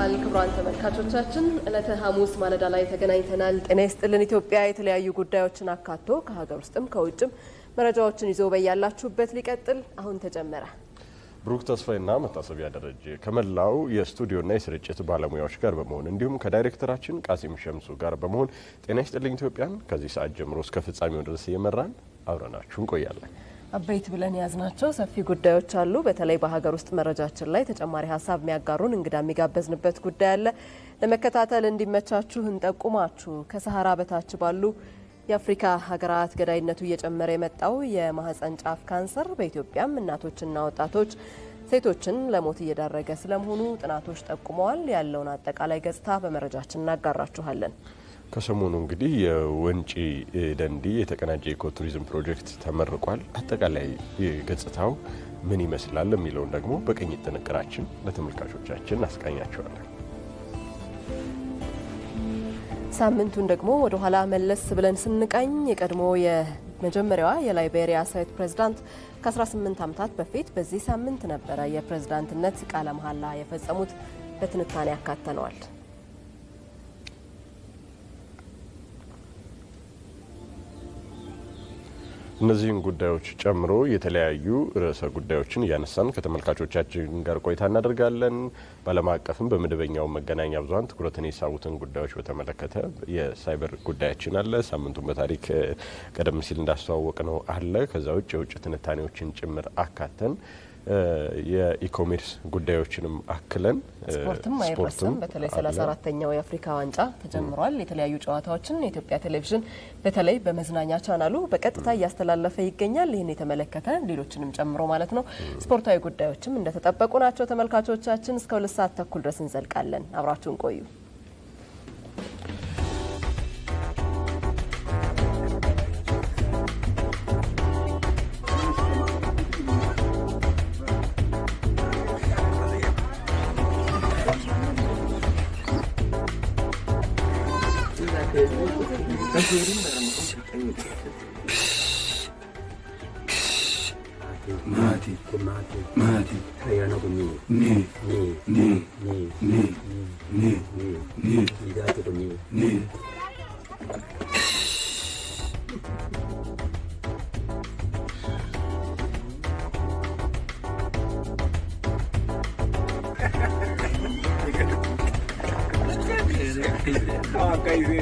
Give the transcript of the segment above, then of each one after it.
ይስጥልናል ክቡራን ተመልካቾቻችን፣ ዕለተ ሐሙስ ማለዳ ላይ ተገናኝተናል። ጤና ይስጥልን ኢትዮጵያ የተለያዩ ጉዳዮችን አካቶ ከሀገር ውስጥም ከውጭም መረጃዎችን ይዞ በያላችሁበት ሊቀጥል አሁን ተጀመረ። ብሩክ ተስፋይና መታሰቢያ ደረጀ ከመላው የስቱዲዮና የስርጭት ባለሙያዎች ጋር በመሆን እንዲሁም ከዳይሬክተራችን ቃሲም ሸምሱ ጋር በመሆን ጤና ይስጥልኝ ኢትዮጵያን ከዚህ ሰዓት ጀምሮ እስከ ፍጻሜው ድረስ እየመራን አብረናችሁ እንቆያለን። አበይት ብለን የያዝናቸው ሰፊ ጉዳዮች አሉ። በተለይ በሀገር ውስጥ መረጃችን ላይ ተጨማሪ ሀሳብ የሚያጋሩን እንግዳ የሚጋበዝንበት ጉዳይ አለ። ለመከታተል እንዲመቻችሁ እንጠቁማችሁ። ከሰሃራ በታች ባሉ የአፍሪካ ሀገራት ገዳይነቱ እየጨመረ የመጣው የማህፀን ጫፍ ካንሰር በኢትዮጵያም እናቶችና ወጣቶች ሴቶችን ለሞት እየዳረገ ስለመሆኑ ጥናቶች ጠቁመዋል። ያለውን አጠቃላይ ገጽታ በመረጃችን እናጋራችኋለን። ከሰሞኑ እንግዲህ የወንጪ ደንዲ የተቀናጀ ኢኮ ቱሪዝም ፕሮጀክት ተመርቋል። አጠቃላይ ገጽታው ምን ይመስላል የሚለውን ደግሞ በቅኝት ጥንቅራችን ለተመልካቾቻችን አስቃኛቸዋለን። ሳምንቱን ደግሞ ወደ ኋላ መለስ ብለን ስንቃኝ የቀድሞ የመጀመሪያዋ የላይቤሪያ ሴት ፕሬዝዳንት ከ18 ዓመታት በፊት በዚህ ሳምንት ነበረ የፕሬዝዳንትነት ቃለ መሐላ የፈጸሙት። በትንታኔ ያካተነዋል። እነዚህን ጉዳዮች ጨምሮ የተለያዩ ርዕሰ ጉዳዮችን እያነሳን ከተመልካቾቻችን ጋር ቆይታ እናደርጋለን። በዓለም አቀፍም በመደበኛው መገናኛ ብዙኃን ትኩረትን የሳቡትን ጉዳዮች በተመለከተ የሳይበር ጉዳያችን አለ። ሳምንቱን በታሪክ ቀደም ሲል እንዳስተዋወቅ ነው አለ። ከዛ ውጭ የውጭ ትንታኔዎችን ጭምር አካተን የኢኮሜርስ ጉዳዮችንም አክለን ስፖርትም አይረሳም። በተለይ ሰላሳ አራተኛው የአፍሪካ ዋንጫ ተጀምሯል። የተለያዩ ጨዋታዎችን የኢትዮጵያ ቴሌቪዥን በተለይ በመዝናኛ ቻናሉ በቀጥታ እያስተላለፈ ይገኛል። ይህን የተመለከተ ሌሎችንም ጨምሮ ማለት ነው። ስፖርታዊ ጉዳዮችም እንደተጠበቁ ናቸው። ተመልካቾቻችን እስከ ሁለት ሰዓት ተኩል ድረስ እንዘልቃለን። አብራችሁን ቆዩ። Mati, mati, mati. Kaya na ko ni. Ni, ni, ni, ni, ni, ni, ni, ni. Ligato ko ni. Ni. Ah, kaisi.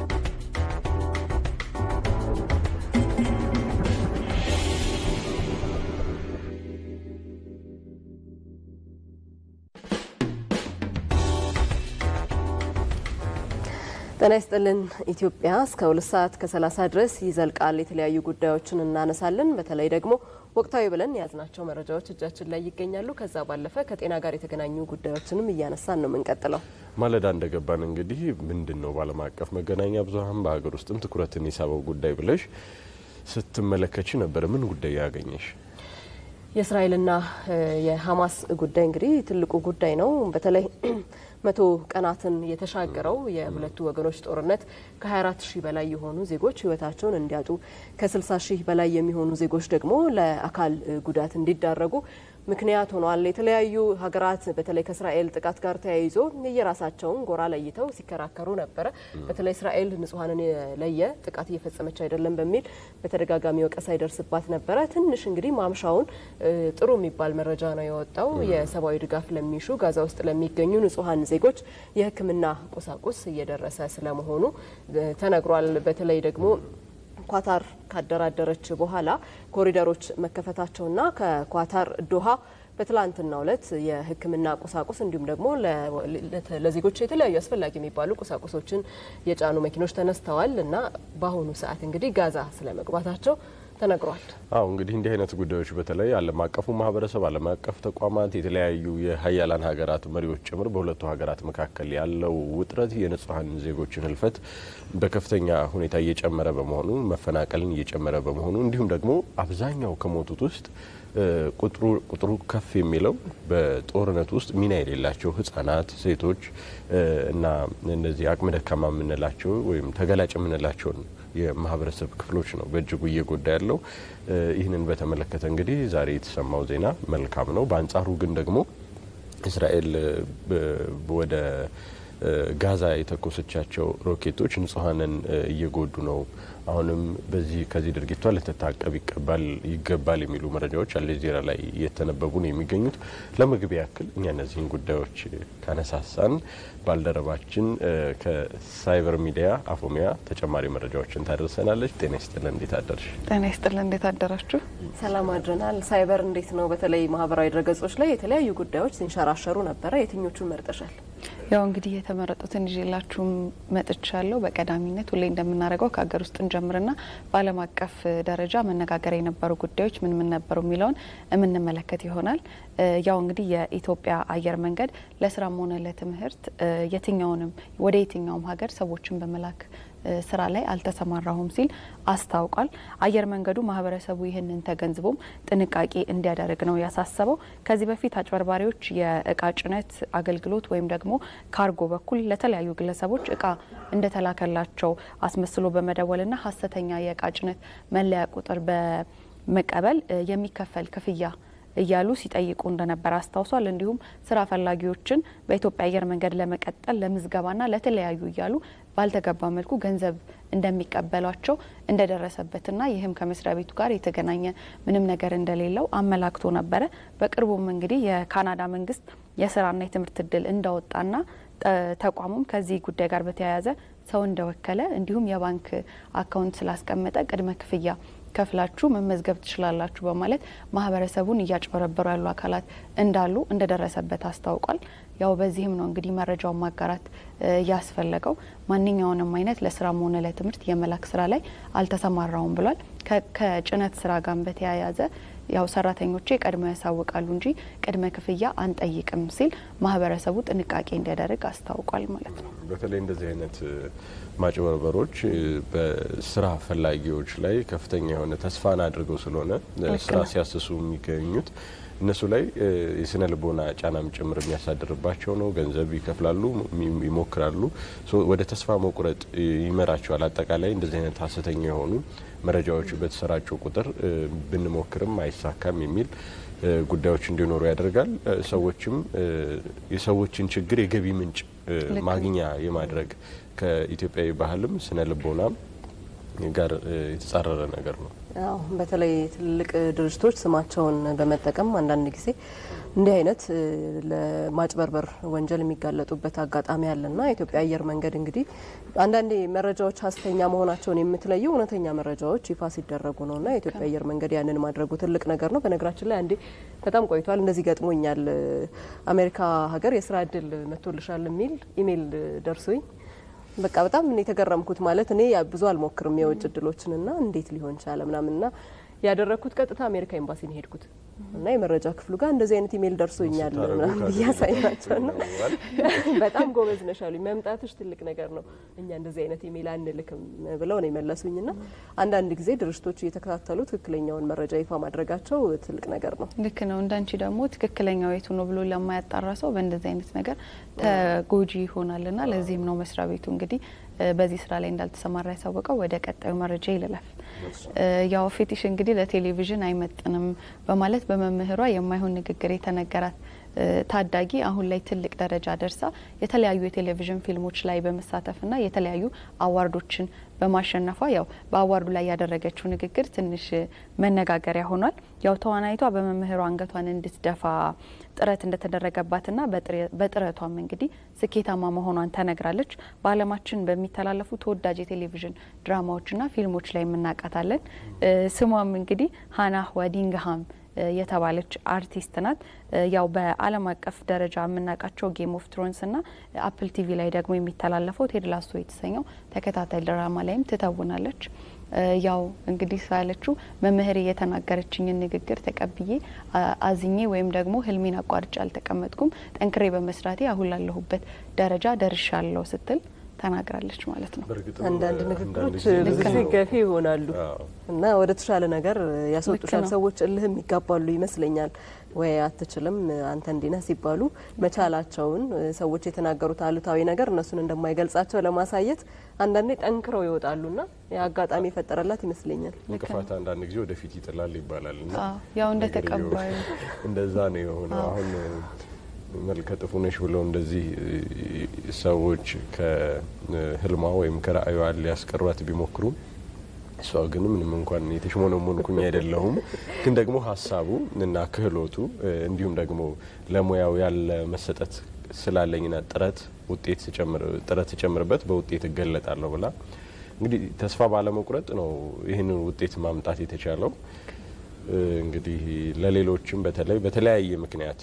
ጤና ይስጥልን ኢትዮጵያ እስከ ሁለት ሰዓት ከሰላሳ ድረስ ይዘልቃል። የተለያዩ ጉዳዮችን እናነሳለን። በተለይ ደግሞ ወቅታዊ ብለን የያዝናቸው መረጃዎች እጃችን ላይ ይገኛሉ። ከዛ ባለፈ ከጤና ጋር የተገናኙ ጉዳዮችንም እያነሳን ነው የምንቀጥለው። ማለዳ እንደገባን እንግዲህ ምንድን ነው በዓለም አቀፍ መገናኛ ብዙኃን በሀገር ውስጥም ትኩረትን የሳበው ጉዳይ ብለሽ ስትመለከች ነበር። ምን ጉዳይ ያገኘሽ? የእስራኤልና የሀማስ ጉዳይ እንግዲህ ትልቁ ጉዳይ ነው። በተለይ መቶ ቀናትን የተሻገረው የሁለቱ ወገኖች ጦርነት ከ24 ሺህ በላይ የሆኑ ዜጎች ሕይወታቸውን እንዲያጡ ከ60 ሺህ በላይ የሚሆኑ ዜጎች ደግሞ ለአካል ጉዳት እንዲዳረጉ ምክንያት ሆኗል። የተለያዩ ሀገራት በተለይ ከእስራኤል ጥቃት ጋር ተያይዞ የየራሳቸውን ጎራ ለይተው ሲከራከሩ ነበረ። በተለይ እስራኤል ንጹሐንን የለየ ጥቃት እየፈጸመች አይደለም በሚል በተደጋጋሚ ወቀሳ ይደርስባት ነበረ። ትንሽ እንግዲህ ማምሻውን ጥሩ የሚባል መረጃ ነው የወጣው። የሰብአዊ ድጋፍ ለሚሹ ጋዛ ውስጥ ለሚገኙ ንጹሐን ዜጎች የሕክምና ቁሳቁስ እየደረሰ ስለመሆኑ ተነግሯል። በተለይ ደግሞ ኳታር ካደራደረች በኋላ ኮሪደሮች መከፈታቸውና ከኳታር ዶሃ በትላንትናው ዕለት የሕክምና ቁሳቁስ እንዲሁም ደግሞ ለዜጎች የተለያዩ አስፈላጊ የሚባሉ ቁሳቁሶችን የጫኑ መኪኖች ተነስተዋል እና በአሁኑ ሰዓት እንግዲህ ጋዛ ስለመግባታቸው ተነግሯል። አዎ እንግዲህ እንዲህ አይነት ጉዳዮች በተለይ ዓለም አቀፉ ማህበረሰብ፣ ዓለም አቀፍ ተቋማት፣ የተለያዩ የሀያላን ሀገራት መሪዎች ጭምር በሁለቱ ሀገራት መካከል ያለው ውጥረት የንጹሐን ዜጎችን ህልፈት በከፍተኛ ሁኔታ እየጨመረ በመሆኑ መፈናቀልን እየጨመረ በመሆኑ እንዲሁም ደግሞ አብዛኛው ከሞቱት ውስጥ ቁጥሩ ከፍ የሚለው በጦርነት ውስጥ ሚና የሌላቸው ህጻናት፣ ሴቶች እና እነዚህ አቅመ ደካማ የምንላቸው ወይም ተገላጭ የምንላቸውን የማህበረሰብ ክፍሎች ነው በእጅጉ እየጎዳ ያለው። ይህንን በተመለከተ እንግዲህ ዛሬ የተሰማው ዜና መልካም ነው። በአንጻሩ ግን ደግሞ እስራኤል ወደ ጋዛ የተኮሰቻቸው ሮኬቶች ንጹሐንን እየጎዱ ነው። አሁንም በዚህ ከዚህ ድርጊቷ ልትታቀብ ይቀባል ይገባል የሚሉ መረጃዎች አልጀዚራ ላይ እየተነበቡ ነው የሚገኙት። ለመግቢያ ያክል እኛ እነዚህን ጉዳዮች ካነሳሳን ባልደረባችን ከሳይበር ሚዲያ አፎሚያ ተጨማሪ መረጃዎችን ታደርሰናለች። ጤና ይስጥልን፣ እንዴት አደርሽ? ጤና ይስጥልን፣ እንዴት አደራችሁ? ሰላም አድረናል። ሳይበር እንዴት ነው? በተለይ ማህበራዊ ድረገጾች ላይ የተለያዩ ጉዳዮች ሲንሸራሸሩ ነበረ። የትኞቹን መርጠሻል? ያው እንግዲህ የተመረጡትን ይዤላችሁም መጥቻለሁ። በቀዳሚነት ሁሌ እንደምናደርገው ከሀገር ውስጥ እንጀምርና በዓለም አቀፍ ደረጃ መነጋገሪያ የነበሩ ጉዳዮች ምን ምን ነበሩ የሚለውን የምንመለከት ይሆናል። ያው እንግዲህ የኢትዮጵያ አየር መንገድ ለስራም ሆነ ለትምህርት የትኛውንም ወደ የትኛውም ሀገር ሰዎችን በመላክ ስራ ላይ አልተሰማራሁም ሲል አስታውቋል። አየር መንገዱ ማህበረሰቡ ይህንን ተገንዝቦም ጥንቃቄ እንዲያደርግ ነው ያሳሰበው። ከዚህ በፊት አጭበርባሪዎች የእቃ ጭነት አገልግሎት ወይም ደግሞ ካርጎ በኩል ለተለያዩ ግለሰቦች እቃ እንደተላከላቸው አስመስሎ በመደወልና ሀሰተኛ የእቃ ጭነት መለያ ቁጥር በመቀበል የሚከፈል ክፍያ እያሉ ሲጠይቁ እንደነበር አስታውሷል። እንዲሁም ስራ ፈላጊዎችን በኢትዮጵያ አየር መንገድ ለመቀጠል ለምዝገባና ለተለያዩ እያሉ ባልተገባ መልኩ ገንዘብ እንደሚቀበሏቸው እንደደረሰበትና ይህም ከመስሪያ ቤቱ ጋር የተገናኘ ምንም ነገር እንደሌለው አመላክቶ ነበረ። በቅርቡም እንግዲህ የካናዳ መንግስት የስራና የትምህርት እድል እንዳወጣና ተቋሙም ከዚህ ጉዳይ ጋር በተያያዘ ሰው እንደወከለ እንዲሁም የባንክ አካውንት ስላስቀመጠ ቅድመ ክፍያ ከፍላችሁ መመዝገብ ትችላላችሁ በማለት ማህበረሰቡን እያጭበረበሩ ያሉ አካላት እንዳሉ እንደደረሰበት አስታውቋል። ያው በዚህም ነው እንግዲህ መረጃውን ማጋራት ያስፈለገው። ማንኛውንም አይነት ለስራም ሆነ ለትምህርት የመላክ ስራ ላይ አልተሰማራውም ብሏል። ከጭነት ስራ ጋር በተያያዘ ያው ሰራተኞቼ ቀድሞ ያሳውቃሉ እንጂ ቅድመ ክፍያ አንጠይቅም ሲል ማህበረሰቡ ጥንቃቄ እንዲያደርግ አስታውቋል ማለት ነው። በተለይ እንደዚህ አይነት ማጭበርበሮች በስራ ፈላጊዎች ላይ ከፍተኛ የሆነ ተስፋን አድርገው ስለሆነ ስራ ሲያስሱ የሚገኙት እነሱ ላይ የስነ ልቦና ጫናም ጭምር የሚያሳድርባቸው ነው። ገንዘብ ይከፍላሉ፣ ይሞክራሉ፣ ወደ ተስፋ መቁረጥ ይመራቸዋል። አጠቃላይ እንደዚህ አይነት ሀሰተኛ የሆኑ መረጃዎች በተሰራጩ ቁጥር ብንሞክርም አይሳካም የሚል ጉዳዮች እንዲኖሩ ያደርጋል። ሰዎችም የሰዎችን ችግር የገቢ ምንጭ ማግኛ የማድረግ ከኢትዮጵያዊ ባህልም ስነ ልቦናም ጋር የተጻረረ ነገር ነው። አዎ በተለይ ትልልቅ ድርጅቶች ስማቸውን በመጠቀም አንዳንድ ጊዜ እንዲህ አይነት ለማጭበርበር ወንጀል የሚጋለጡበት አጋጣሚ አለና የኢትዮጵያ አየር መንገድ እንግዲህ አንዳንዴ መረጃዎች ሀሰተኛ መሆናቸውን የምትለየው እውነተኛ መረጃዎች ይፋ ሲደረጉ ነውና የኢትዮጵያ አየር መንገድ ያንን ማድረጉ ትልቅ ነገር ነው። በነገራችን ላይ አንዴ በጣም ቆይቷል እንደዚህ ገጥሞኛል። አሜሪካ ሀገር የስራ እድል መጥቶልሻል የሚል ኢሜይል ደርሶኝ በቃ በጣም እኔ የተገረምኩት ማለት እኔ ብዙ አልሞክርም የውጭ እድሎችንና እንዴት ሊሆን ቻለ ምናምንና ያደረግኩት ቀጥታ አሜሪካ ኤምባሲ ነው ሄድኩት እና የመረጃ ክፍሉ ጋር እንደዚህ አይነት ኢሜይል ደርሶኛል ምናምን እያሳይናቸው ና በጣም ጎበዝ ነሽ አሉኝ። መምጣትሽ ትልቅ ነገር ነው፣ እኛ እንደዚህ አይነት ኢሜይል አንልክም ብለው ነው የመለሱኝ። ና አንዳንድ ጊዜ ድርጅቶች እየተከታተሉ ትክክለኛውን መረጃ ይፋ ማድረጋቸው ትልቅ ነገር ነው። ልክ ነው። እንዳንቺ ደግሞ ትክክለኛው የቱ ነው ብሎ ለማያጣራ ሰው በእንደዚህ አይነት ነገር ተጎጂ ይሆናል ና ለዚህም ነው መስሪያ ቤቱ እንግዲህ በዚህ ስራ ላይ እንዳልተሰማራ ያሳወቀው። ወደ ቀጣዩ መረጃ ይልለፍ። ያው ፌቲሽ እንግዲህ ለቴሌቪዥን አይመጥንም በማለት በመምህሯ የማይሆን ንግግር የተነገራት ታዳጊ አሁን ላይ ትልቅ ደረጃ ደርሳ የተለያዩ የቴሌቪዥን ፊልሞች ላይ በመሳተፍና የተለያዩ አዋርዶችን በማሸነፏ ያው በአዋርዱ ላይ ያደረገችው ንግግር ትንሽ መነጋገሪያ ሆኗል። ያው ተዋናይቷ በመምህሯ አንገቷን እንድትደፋ ጥረት እንደተደረገባትና በጥረቷም እንግዲህ ስኬታማ መሆኗን ተነግራለች። በዓለማችን በሚተላለፉ ተወዳጅ የቴሌቪዥን ድራማዎችና ፊልሞች ላይ የምናውቃታለን። ስሟም እንግዲህ ሀናህ ዋዲንግሃም የተባለች አርቲስት ናት። ያው በዓለም አቀፍ ደረጃ የምናውቃቸው ጌም ኦፍ ትሮንስ እና አፕል ቲቪ ላይ ደግሞ የሚተላለፈው ቴድ ላሶ የተሰኘው ተከታታይ ድራማ ላይም ትተውናለች። ያው እንግዲህ ሳለችው መምህር የተናገረችኝን ንግግር ተቀብዬ አዝኜ ወይም ደግሞ ህልሜን አቋርጬ አልተቀመጥኩም፣ ጠንክሬ በመስራቴ አሁን ላለሁበት ደረጃ ደርሻለሁ ስትል ተናግራለች ማለት ነው። አንዳንድ ንግግሮች ብዙ ጊዜ ገፊ ይሆናሉ እና ወደ ተሻለ ነገር ያስወጡሻል። ሰዎች እልህም ይጋባሉ ይመስለኛል። ወይ አትችልም አንተ እንዲነህ ሲባሉ መቻላቸውን ሰዎች የተናገሩት አሉታዊ ነገር እነሱን እንደማይገልጻቸው ለማሳየት አንዳንዴ ጠንክረው ይወጣሉና የአጋጣሚ የፈጠረላት ይመስለኛል። እንቅፋት አንዳንድ ጊዜ ወደፊት ይጥላል ይባላል እና ያው እንደ ተቀባዩ እንደዛ ነው የሆነው አሁን መልከ ጥፉ ነሽ ብለው እንደዚህ ሰዎች ከህልሟ ወይም ከራእዩዋ ሊያስቀሯት ቢሞክሩም እሷ ግን ምንም እንኳን የተሽሞነሞንኩኝ አይደለሁም፣ ግን ደግሞ ሀሳቡ እና ክህሎቱ እንዲሁም ደግሞ ለሙያው ያለ መሰጠት ስላለኝና ጥረት ውጤት ጥረት ስጨምርበት በውጤት እገለጣለሁ ብላ እንግዲህ ተስፋ ባለመቁረጥ ነው ይህንን ውጤት ማምጣት የተቻለው። እንግዲህ ለሌሎችም በተለይ በተለያየ ምክንያት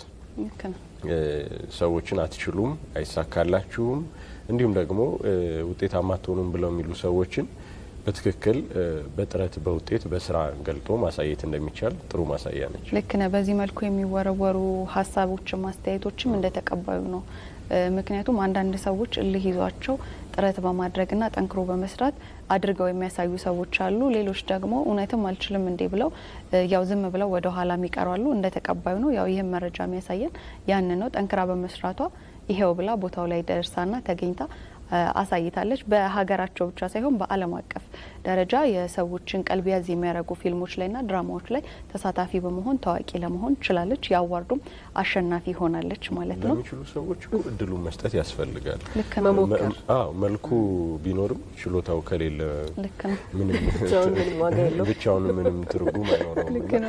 ሰዎችን አትችሉም፣ አይሳካላችሁም፣ እንዲሁም ደግሞ ውጤታማ አትሆኑም ብለው የሚሉ ሰዎችን በትክክል በጥረት በውጤት በስራ ገልጦ ማሳየት እንደሚቻል ጥሩ ማሳያ ነች። ልክ ነህ። በዚህ መልኩ የሚወረወሩ ሀሳቦችም አስተያየቶችም እንደተቀባዩ ነው። ምክንያቱም አንዳንድ ሰዎች እልህ ይዟቸው ጥረት በማድረግና ጠንክሮ በመስራት አድርገው የሚያሳዩ ሰዎች አሉ። ሌሎች ደግሞ እውነትም አልችልም እንዴ ብለው ያው ዝም ብለው ወደ ኋላ የሚቀሩ አሉ። እንደ ተቀባዩ ነው። ያው ይህም መረጃ የሚያሳየን ያን ነው። ጠንክራ በመስራቷ ይሄው ብላ ቦታው ላይ ደርሳና ተገኝታ አሳይታለች። በሀገራቸው ብቻ ሳይሆን በዓለም አቀፍ ደረጃ የሰዎችን ቀልብ ያዝ የሚያደርጉ ፊልሞች ላይና ድራማዎች ላይ ተሳታፊ በመሆን ታዋቂ ለመሆን ችላለች። የአዋርዱም አሸናፊ ሆናለች ማለት ነው። ለሚችሉ ሰዎች እኮ እድሉን መስጠት ያስፈልጋል። ልክ ነው። መሞከር አዎ መልኩ ቢኖርም ችሎታው ከሌለ ልክ ነው። ምንም ብቻውን ምንም ዋጋ የለውም። ብቻውን ምንም ትርጉም አይኖረውም። ልክ እና ነው።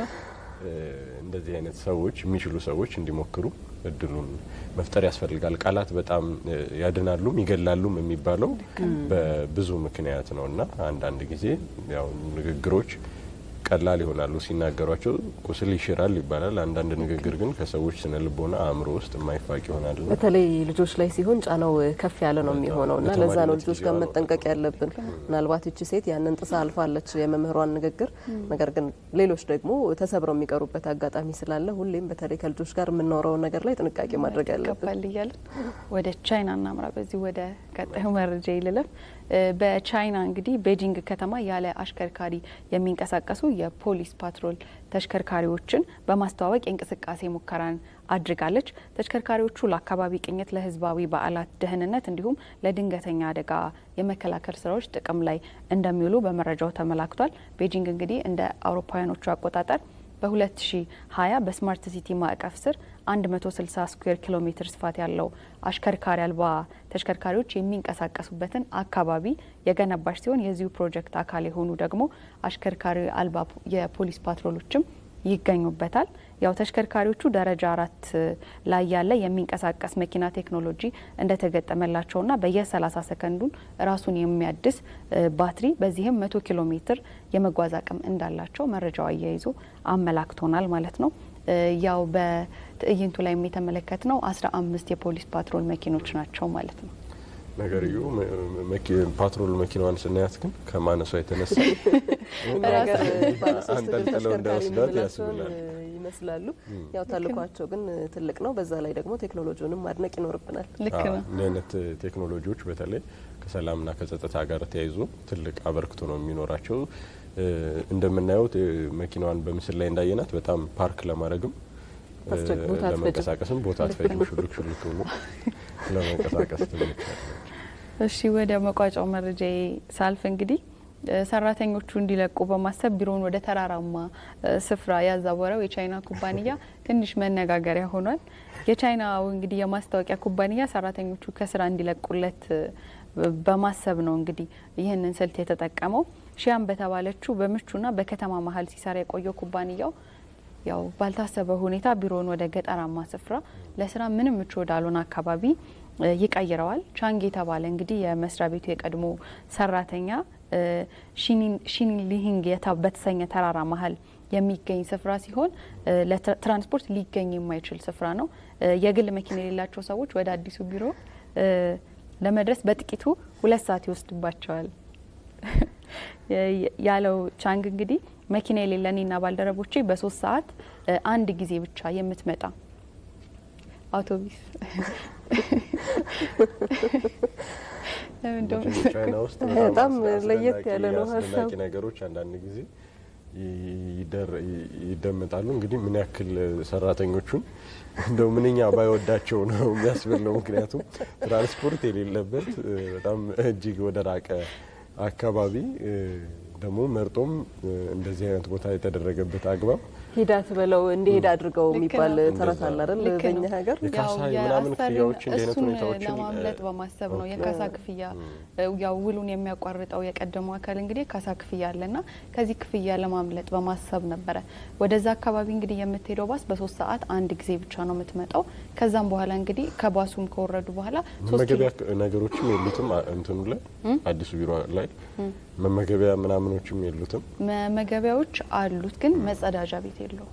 እንደዚህ አይነት ሰዎች የሚችሉ ሰዎች እንዲሞክሩ እድሉን መፍጠር ያስፈልጋል። ቃላት በጣም ያድናሉም ይገላሉም የሚባለው በብዙ ምክንያት ነው እና አንዳንድ ጊዜ ያው ንግግሮች ቀላል ይሆናሉ ሲናገሯቸው ቁስል ይሽራል ይባላል። አንዳንድ ንግግር ግን ከሰዎች ስነ ልቦና አእምሮ ውስጥ የማይፋቅ ይሆናል። በተለይ ልጆች ላይ ሲሆን ጫናው ከፍ ያለ ነው የሚሆነው እና ለዛ ነው ለተማሪነት ልጆች ጋር ጊዜዋ ነው መጠንቀቅ ያለብን። ምናልባት ይቺ ሴት ያንን ጥሳ አልፋለች የመምህሯን ንግግር። ነገር ግን ሌሎች ደግሞ ተሰብረው የሚቀሩበት አጋጣሚ ስላለ ሁሌም በተለይ ከልጆች ጋር የምናወራውን ነገር ላይ ጥንቃቄ ማድረግ ያለብን። ይገባል እያለን ወደ ቻይና እናምራ። በዚህ ወደ ቀጣዩ መረጃ ይልለም። በቻይና እንግዲህ ቤጂንግ ከተማ ያለ አሽከርካሪ የሚንቀሳቀሱ የፖሊስ ፓትሮል ተሽከርካሪዎችን በማስተዋወቅ የእንቅስቃሴ ሙከራን አድርጋለች። ተሽከርካሪዎቹ ለአካባቢ ቅኝት፣ ለሕዝባዊ በዓላት ደህንነት እንዲሁም ለድንገተኛ አደጋ የመከላከል ስራዎች ጥቅም ላይ እንደሚውሉ በመረጃው ተመላክቷል። ቤጂንግ እንግዲህ እንደ አውሮፓውያኖቹ አቆጣጠር በ2020 በስማርት ሲቲ ማዕቀፍ ስር 160 ስኩዌር ኪሎ ሜትር ስፋት ያለው አሽከርካሪ አልባ ተሽከርካሪዎች የሚንቀሳቀሱበትን አካባቢ የገነባች ሲሆን የዚሁ ፕሮጀክት አካል የሆኑ ደግሞ አሽከርካሪ አልባ የፖሊስ ፓትሮሎችም ይገኙበታል። ያው ተሽከርካሪዎቹ ደረጃ አራት ላይ ያለ የሚንቀሳቀስ መኪና ቴክኖሎጂ እንደተገጠመላቸውና በየ30 ሰከንዱን ራሱን የሚያድስ ባትሪ በዚህም መቶ ኪሎ ሜትር የመጓዝ አቅም እንዳላቸው መረጃው አያይዞ አመላክቶናል ማለት ነው። ያው በትዕይንቱ ላይ የተመለከት ነው አስራ አምስት የፖሊስ ፓትሮል መኪኖች ናቸው ማለት ነው። ነገርዩ ፓትሮል መኪናዋን ስናያት ግን ከማነሷ የተነሳ ነገር ባለሶስት እግር አንጠልጥለው ተሽከርካሪ እንደወስዳት የምንላቸውን ያስብላል። ይመስላሉ። ያው ተልኳቸው ግን ትልቅ ነው። በዛ ላይ ደግሞ ቴክኖሎጂውንም ማድነቅ ይኖርብናል። ልክ አዎ፣ ነው። እንዲህ አይነት ቴክኖሎጂዎች በተለይ ከሰላምና ከጸጥታ ጋር ተያይዞ ትልቅ አበርክቶ ነው የሚኖራቸው። እንደምናየው መኪናዋን በምስል ላይ እንዳየናት በጣም ፓርክ ለማድረግም አስቸግ- ቦታ አትፈጅም። ለመንቀሳቀስም ቦታ አትፈጅም። ሹልክ ሹልክ ብሎ ለመንቀሳቀስ ትመቻለች። እሺ ወደ መቋጫው መረጃ ሳልፍ እንግዲህ እ ሰራተኞቹ እንዲለቁ በማሰብ ቢሮውን ወደ ተራራማ እ ስፍራ ያዛወረው የቻይና ኩባንያ ትንሽ መነጋገሪያ ሆኗል። የቻይናው እንግዲህ የማስታወቂያ ኩባንያ ሰራተኞቹ ከስራ እንዲለቁለት እ በማሰብ ነው እንግዲህ ይህንን ስልት የተጠቀመው። ሺያም በተባለችው በምቹና በከተማ መሀል ሲሰራ የቆየው ኩባንያው ያው ባልታሰበ ሁኔታ ቢሮውን ወደ ገጠራማ ስፍራ ለስራ ምንም ምቹ ወዳልሆነ አካባቢ እ ይቀይረዋል። ቻንግ የተባለ እንግዲህ የመስሪያ ቤቱ የቀድሞ ሰራተኛ እ ሺኒሊሂንግ የታ- በተሰኘ ተራራ መሀል የሚገኝ ስፍራ ሲሆን እ ለትራንስፖርት ሊገኝ የማይችል ስፍራ ነው። እ የግል መኪና የሌላቸው ሰዎች ወደ አዲሱ ቢሮ እ ለመድረስ በጥቂቱ ሁለት ሰዓት ይወስድባቸዋል ያለው ቻንግ እንግዲህ መኪና የሌለን እኔና ባልደረቦቼ በሶስት ሰዓት እ አንድ ጊዜ ብቻ የምትመጣ አውቶቡስ እንደውም መቼም ቻይና ውስጥ በጣም አስደናቂ- ለየት ያለ ነው አስደናቂ ሀሳቡ። ነገሮች አንዳንድ ጊዜ ይደር- ይደመጣሉ። እንግዲህ ምን ያክል ሰራተኞቹን እንደው ምንኛ ባይወዳቸው ነው የሚያስብለው። ምክንያቱም ትራንስፖርት የሌለበት እ፣ በጣም እጅግ ወደ ራቀ አካባቢ እ፣ ደግሞ መርጦም እንደዚህ አይነት ቦታ የተደረገበት አግባብ ሂዳት በለው እንዲሄድ አድርገው ልክ የሚባል ነው። ተረት አለ አይደል? ልክ ነው። በእኛ ሀገር የካሳ ያው የምናምን የአሰሪን ክፍያዎች እንዲህ አይነት እሱን ሁኔታዎችን ለማምለጥ በማሰብ ነው። የካሳ ክፍያ ያው ውሉን የሚያቋርጠው የቀደመው አካል እንግዲህ የካሳ ክፍያ አለና ከዚህ ክፍያ ለማምለጥ በማሰብ ነበረ ወደዛ አካባቢ እንግዲህ የምትሄደው ባስ በሶስት ሰዓት አንድ ጊዜ ብቻ ነው የምትመጣው። ከዛም በኋላ እንግዲህ ከባሱም ከወረዱ በኋላ ሶስት ኪሎ መመገቢያ ነገሮችም የሉትም። አ- እንትኑ ላይ አዲሱ ቢሮ ላይ መመገቢያ ምናምኖችም የሉትም። መመገቢያዎች አሉት ግን መጸዳጃ ቤት የለውም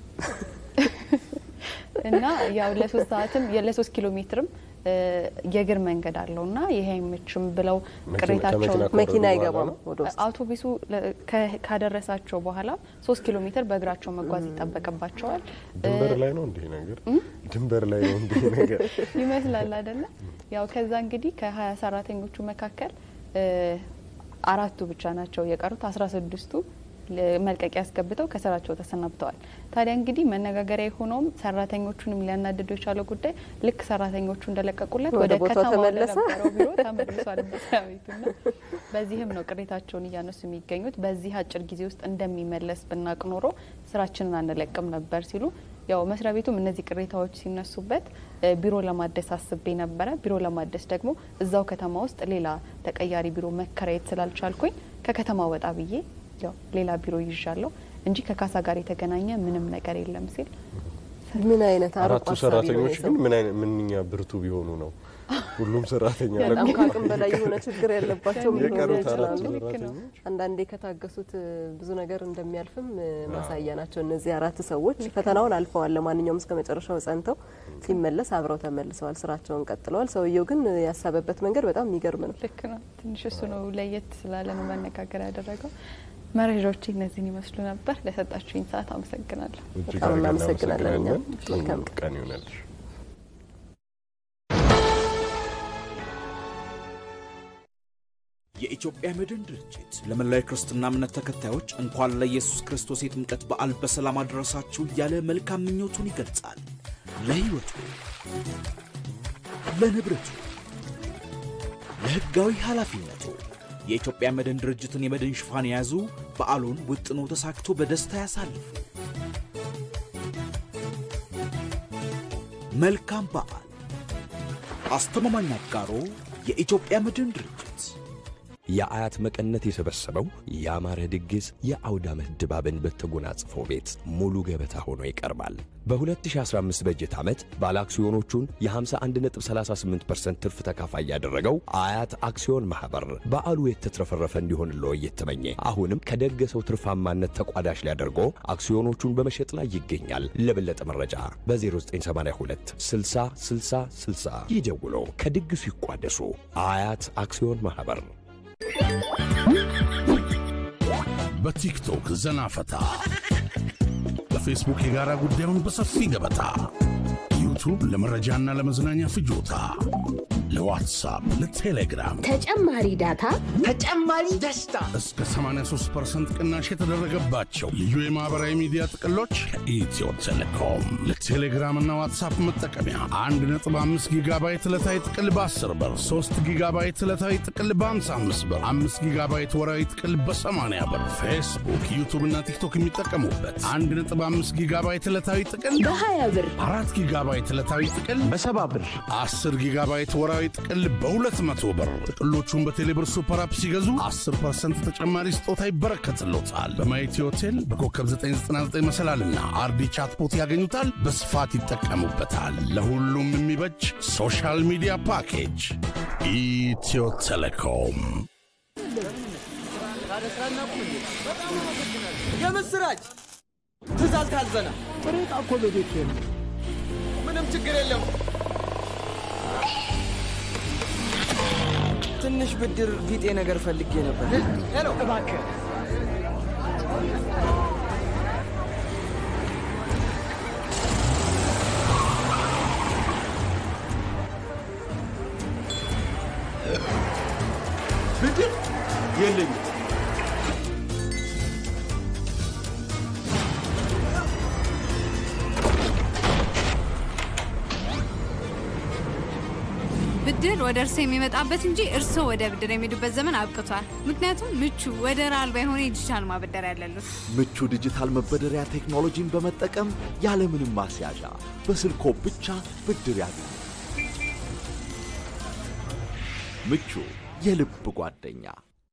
እና ያው ለሶስት ሰዓትም ለሶስት ኪሎ ሜትርም እ የእግር መንገድ አለው እና ይሄ አይመችም ብለው መኪና- ቅሬታቸውን ከመኪና ከወረዱ መኪና በኋላ አይገባም ነው? ወደ ውስጥ። አውቶቡሱ ለ- ከ- ካደረሳቸው በኋላ ሶስት ኪሎ ሜትር በእግራቸው መጓዝ ይጠበቅባቸዋል ድንበር ላይ ነው እንዲህ ነገር ድንበር ላይ ነው እንዲህ ነገር ይመስላል አይደለ? ያው ከዛ እንግዲህ ከሀያ ሰራተኞቹ መካከል እ አራቱ ብቻ ናቸው የቀሩት። አስራ ስድስቱ መልቀቂያ ያስገብተው ከስራቸው ተሰናብተዋል። ታዲያ እንግዲህ መነጋገሪያ የሆነውም ሰራተኞቹንም ሊያናድደው የቻለው ጉዳይ ልክ ሰራተኞቹ እንደለቀቁለት ወደ ወደ ቦታው ከተማ ተመለሰ። ወደነበረው ቢሮ ተመልሷል መስሪያ ቤቱና በዚህም ነው ቅሬታቸውን እያነሱ የሚገኙት። በዚህ አጭር ጊዜ ውስጥ እንደሚመለስ ብናቅ ኖሮ ስራችንን አንለቅም ነበር ሲሉ ያው መስሪያ ቤቱም እነዚህ ቅሬታዎች ሲነሱበት እ ቢሮ ለማደስ አስቤ ነበረ። ቢሮ ለማደስ ደግሞ እዛው ከተማ ውስጥ ሌላ ተቀያሪ ቢሮ መከራየት ስላልቻልኩኝ ከከተማ ወጣ ብዬ ያው ሌላ ቢሮ ይዣለሁ እንጂ ከካሳ ጋር የተገናኘ ምንም ነገር የለም ሲል ምን አይነት አርቆ አራቱ አሳቢ ነው ሰራተኞች የሰው? ግን ምን አይነት ምንኛ ብርቱ ቢሆኑ ነው ሁሉም ሰራተኛ በጣም ለቆ- ከአቅም በላይ የሆነ ችግር ያለባቸው ሊሆኑ የቀሩት አራቱ ይችላሉ። ልክ ነው። ሰራተኞች አንዳንዴ ከታገሱት እ, ብዙ ነገር እንደሚያልፍም እ, ማሳያ ናቸው። እነዚህ አራት ሰዎች ፈተናውን አልፈዋል። ለማንኛውም እስከ መጨረሻው ጸንተው ሲመለስ አብረው ተመልሰዋል፣ ስራቸውን ቀጥለዋል። ሰውየው ግን እ, ያሰበበት መንገድ በጣም የሚገርም ነው። ልክ ነው። ትንሽ እሱ ነው ለየት ስላለ ነው መነጋገር ያደረገው። መረጃዎች እነዚህን ይመስሉ ነበር። ለሰጣችሁኝ ሰዓት አመሰግናለሁ። እጅግ በጣም አድርገን እናመሰግናለን እኛም። እናመሰግናለን። መልካም ጥሩ ቀን ይሆናልሽ። የኢትዮጵያ መድን ድርጅት ለመላው የክርስትና እምነት ተከታዮች እንኳን ለኢየሱስ ክርስቶስ የጥምቀት በዓል በሰላም አደረሳችሁ እያለ መልካም ምኞቱን ይገልጻል። ለሕይወቱ፣ ለንብረቱ፣ ለሕጋዊ ኃላፊነቱ የኢትዮጵያ መድን ድርጅትን የመድን ሽፋን የያዙ በዓሉን ውጥኖ ተሳክቶ በደስታ ያሳልፉ። መልካም በዓል። አስተማማኝ አጋሮ የኢትዮጵያ መድን ድርጅት የአያት መቀነት የሰበሰበው ያማረ ድግስ የአውደ ዓመት ድባብን በተጎናጽፈው ቤት ሙሉ ገበታ ሆኖ ይቀርባል። በ2015 በጀት ዓመት ባለ አክሲዮኖቹን የ51.38% ትርፍ ተካፋይ ያደረገው አያት አክሲዮን ማኅበር በዓሉ የተትረፈረፈ እንዲሆንልዎ እየተመኘ አሁንም ከደገሰው ትርፋማነት ተቋዳሽ ሊያደርጎ አክሲዮኖቹን በመሸጥ ላይ ይገኛል። ለበለጠ መረጃ በ0982 60 60 60 ይደውሎ ከድግሱ ይቋደሱ። አያት አክሲዮን ማኅበር በቲክቶክ ዘና ፈታ፣ በፌስቡክ የጋራ ጉዳዩን በሰፊ ገበታ፣ ዩቱብ ለመረጃና ለመዝናኛ ፍጆታ፣ ለዋትሳፕ፣ ለቴሌግራም ተጨማሪ ዳታ ተጨማሪ ደስታ እስከ 83% ቅናሽ የተደረገባቸው ልዩ የማኅበራዊ ሚዲያ ጥቅሎች ከኢትዮ ቴሌኮም ለቴሌግራምና ዋትሳፕ መጠቀሚያ 1.5 ጊጋባይት ዕለታዊ ጥቅል በ10 ብር፣ 3 ጊጋባይት ዕለታዊ ጥቅል በ55 ብር፣ 5 ጊጋባይት ወራዊ ጥቅል በ80 ብር፣ ፌስቡክ፣ ዩቱብና ቲክቶክ የሚጠቀሙበት 1.5 ጊጋባይት ዕለታዊ ጥቅል በ20 ብር፣ 4 ጊጋባይት ዕለታዊ ጥቅል በሰባ ብር 10 ጊጋባይት ወራዊ ጥቅል በ200 ብር። ጥቅሎቹን በቴሌብር ሱፐር አፕ ሲገዙ 10% ተጨማሪ ስጦታ ይበረከትሎታል። በማየቲ ሆቴል በኮከብ 999 መሰላልና አርዲ ቻትቦት ያገኙታል። በስፋት ይጠቀሙበታል። ለሁሉም የሚበጅ ሶሻል ሚዲያ ፓኬጅ ኢትዮ ቴሌኮም። የምስራች ትእዛዝ ታዘና ጥሬ ዕቃ እኮ በቤት ምንም ችግር የለም ትንሽ ብድር ቢጤ ነገር ፈልጌ ነበር ሄሎ እባክህ ብድር የለኝም ብድር ብድር ወደ እርስዎ የሚመጣበት እንጂ እርስዎ ወደ ብድር የሚሄዱበት ዘመን አብቅቷል። ምክንያቱም ምቹ ወደር አልባ የሆነ የዲጂታል ማበደሪያ ያለሉት። ምቹ ዲጂታል መበደሪያ ቴክኖሎጂን በመጠቀም ያለምንም ማስያዣ በስልኮ ብቻ ብድር ያገኙ። ምቹ የልብ ጓደኛ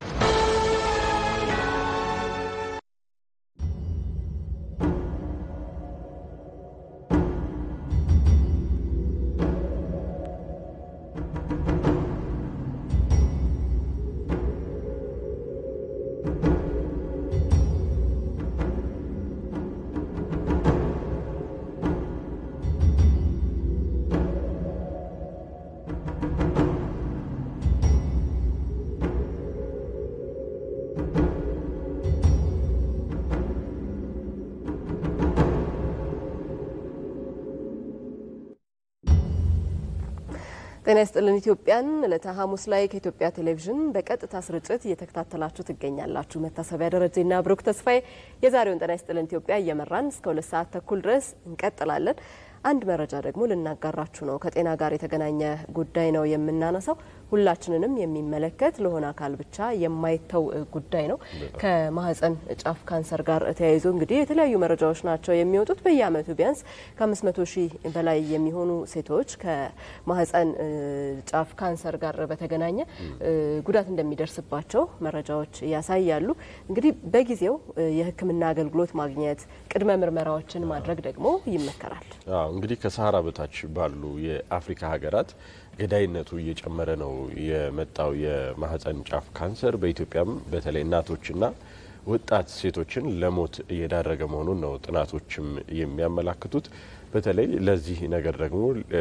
ጤና ይስጥልን ኢትዮጵያን ዕለተ ሐሙስ ላይ ከኢትዮጵያ ቴሌቪዥን በቀጥታ ስርጭት እየተከታተላችሁ ትገኛላችሁ። መታሰቢያ ደረጀና ብሩክ ተስፋዬ የዛሬውን ጤና ይስጥልን ኢትዮጵያ እየመራን እስከ ሁለት ሰዓት ተኩል ድረስ እንቀጥላለን። አንድ መረጃ ደግሞ ልናጋራችሁ ነው። ከጤና ጋር የተገናኘ ጉዳይ ነው የምናነሳው። ሁላችንንም የሚመለከት ለሆነ አካል ብቻ የማይተው ጉዳይ ነው። ከማህፀን ጫፍ ካንሰር ጋር ተያይዞ እንግዲህ የተለያዩ መረጃዎች ናቸው የሚወጡት። በየአመቱ ቢያንስ ከ500 ሺህ በላይ የሚሆኑ ሴቶች ከማህፀን ጫፍ ካንሰር ጋር በተገናኘ ጉዳት እንደሚደርስባቸው መረጃዎች ያሳያሉ። እንግዲህ በጊዜው የሕክምና አገልግሎት ማግኘት፣ ቅድመ ምርመራዎችን ማድረግ ደግሞ ይመከራል። አዎ እንግዲህ ከሰሃራ በታች ባሉ የአፍሪካ ሀገራት ገዳይነቱ እየጨመረ ነው የመጣው የማህፀን ጫፍ ካንሰር በኢትዮጵያም በተለይ እናቶችና ወጣት ሴቶችን ለሞት እየዳረገ መሆኑን ነው ጥናቶችም የሚያመላክቱት። በተለይ ለዚህ ነገር ደግሞ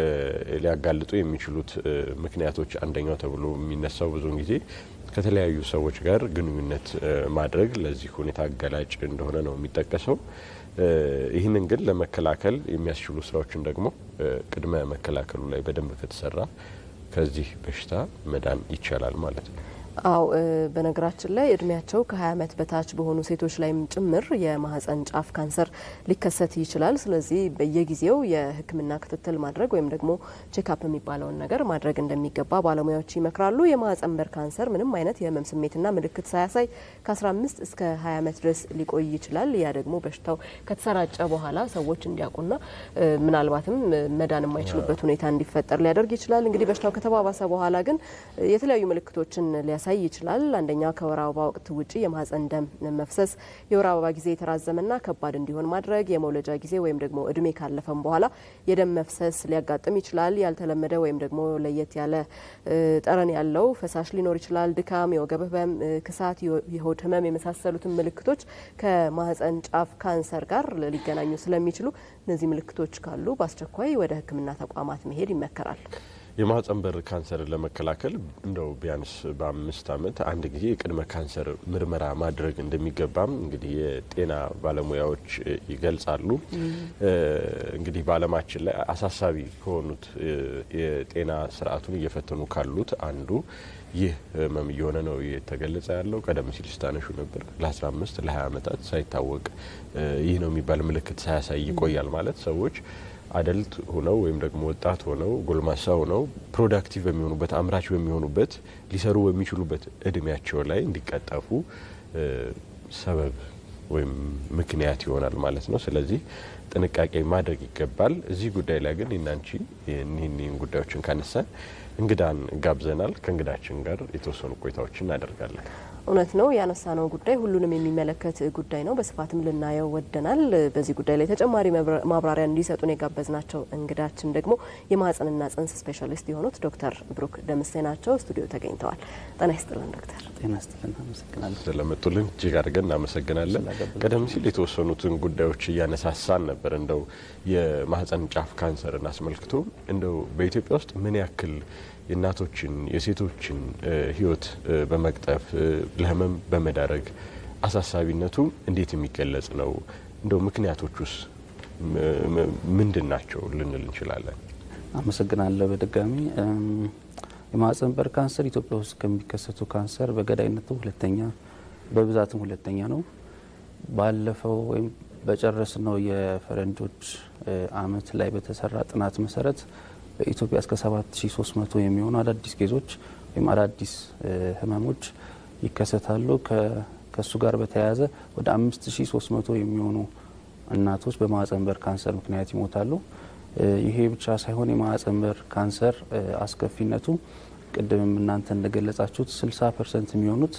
ሊያጋልጡ የሚችሉት ምክንያቶች አንደኛው ተብሎ የሚነሳው ብዙውን ጊዜ ከተለያዩ ሰዎች ጋር ግንኙነት ማድረግ ለዚህ ሁኔታ አጋላጭ እንደሆነ ነው የሚጠቀሰው። ይህንን ግን ለመከላከል የሚያስችሉ ስራዎችን ደግሞ ቅድመ መከላከሉ ላይ በደንብ ከተሰራ ከዚህ በሽታ መዳን ይቻላል ማለት ነው። አው በነገራችን ላይ እድሜያቸው ከ20 ዓመት በታች በሆኑ ሴቶች ላይም ጭምር የማህፀን ጫፍ ካንሰር ሊከሰት ይችላል። ስለዚህ በየጊዜው የሕክምና ክትትል ማድረግ ወይም ደግሞ ቼክአፕ የሚባለውን ነገር ማድረግ እንደሚገባ ባለሙያዎች ይመክራሉ። የማህፀን በር ካንሰር ምንም አይነት የህመም ስሜትና ምልክት ሳያሳይ ከ15 እስከ 20 ዓመት ድረስ ሊቆይ ይችላል። ያ ደግሞ በሽታው ከተሰራጨ በኋላ ሰዎች እንዲያውቁና ምናልባትም መዳን የማይችሉበት ሁኔታ እንዲፈጠር ሊያደርግ ይችላል። እንግዲህ በሽታው ከተባባሰ በኋላ ግን የተለያዩ ምልክቶችን ሊያሳይ ይችላል። አንደኛ ከወር አበባ ወቅት ውጪ የማህፀን ደም መፍሰስ፣ የወር አበባ ጊዜ የተራዘመና ከባድ እንዲሆን ማድረግ፣ የመውለጃ ጊዜ ወይም ደግሞ እድሜ ካለፈም በኋላ የደም መፍሰስ ሊያጋጥም ይችላል። ያልተለመደ ወይም ደግሞ ለየት ያለ ጠረን ያለው ፈሳሽ ሊኖር ይችላል። ድካም፣ የወገብ ህመም፣ ክሳት፣ የሆድ ህመም የመሳሰሉትን ምልክቶች ከማህፀን ጫፍ ካንሰር ጋር ሊገናኙ ስለሚችሉ እነዚህ ምልክቶች ካሉ በአስቸኳይ ወደ ሕክምና ተቋማት መሄድ ይመከራል። የማህፀን በር ካንሰርን ለመከላከል እንደው ቢያንስ በአምስት ዓመት አንድ ጊዜ የቅድመ ካንሰር ምርመራ ማድረግ እንደሚገባም እንግዲህ የጤና ባለሙያዎች ይገልጻሉ። እንግዲህ በዓለማችን ላይ አሳሳቢ ከሆኑት የጤና ስርዓቱን እየፈተኑ ካሉት አንዱ ይህ ህመም እየሆነ ነው የተገለጸ ያለው። ቀደም ሲል ስታነሹ ነበር ለ15 ለ20 ዓመታት ሳይታወቅ ይህ ነው የሚባል ምልክት ሳያሳይ ይቆያል ማለት ሰዎች አደልት ሆነው ወይም ደግሞ ወጣት ሆነው ጎልማሳ ሆነው ፕሮዳክቲቭ በሚሆኑበት አምራች በሚሆኑበት ሊሰሩ በሚችሉበት እድሜያቸው ላይ እንዲቀጠፉ ሰበብ ወይም ምክንያት ይሆናል ማለት ነው። ስለዚህ ጥንቃቄ ማድረግ ይገባል። እዚህ ጉዳይ ላይ ግን እናንቺ እኒህን ጉዳዮችን ካነሳን እንግዳን ጋብዘናል። ከእንግዳችን ጋር የተወሰኑ ቆይታዎችን እናደርጋለን። እውነት ነው ያነሳነው ጉዳይ ሁሉንም የሚመለከት ጉዳይ ነው። በስፋትም ልናየው ወደናል። በዚህ ጉዳይ ላይ ተጨማሪ ማብራሪያ እንዲሰጡን የጋበዝናቸው እንግዳችን ደግሞ የማህጸንና ጽንስ ስፔሻሊስት የሆኑት ዶክተር ብሩክ ደምሴ ናቸው። ስቱዲዮ ተገኝተዋል። ጤና ይስጥልን ዶክተር። ጤና ይስጥልን። አመሰግናለሁ ስለመጡልን እጅግ አድርገን እናመሰግናለን። ቀደም ሲል የተወሰኑትን ጉዳዮች እያነሳሳን ነበር። እንደው የማህጸን ጫፍ ካንሰርን አስመልክቶ እንደው በኢትዮጵያ ውስጥ ምን ያክል የእናቶችን የሴቶችን ሕይወት በመቅጠፍ ለህመም በመዳረግ አሳሳቢነቱ እንዴት የሚገለጽ ነው? እንደው ምክንያቶቹስ ምንድን ናቸው ልንል እንችላለን? አመሰግናለሁ በድጋሚ የማህጸን በር ካንሰር ኢትዮጵያ ውስጥ ከሚከሰቱ ካንሰር በገዳይነቱ ሁለተኛ በብዛትም ሁለተኛ ነው። ባለፈው ወይም በጨረስነው የፈረንጆች አመት ላይ በተሰራ ጥናት መሰረት በኢትዮጵያ እስከ 7300 የሚሆኑ አዳዲስ ኬዞች ወይም አዳዲስ ህመሞች ይከሰታሉ። ከእሱ ጋር በተያያዘ ወደ 5300 የሚሆኑ እናቶች በማህጸን በር ካንሰር ምክንያት ይሞታሉ። ይሄ ብቻ ሳይሆን የማህጸን በር ካንሰር አስከፊነቱ ቅድምም እናንተ እንደገለጻችሁት 60 ፐርሰንት የሚሆኑት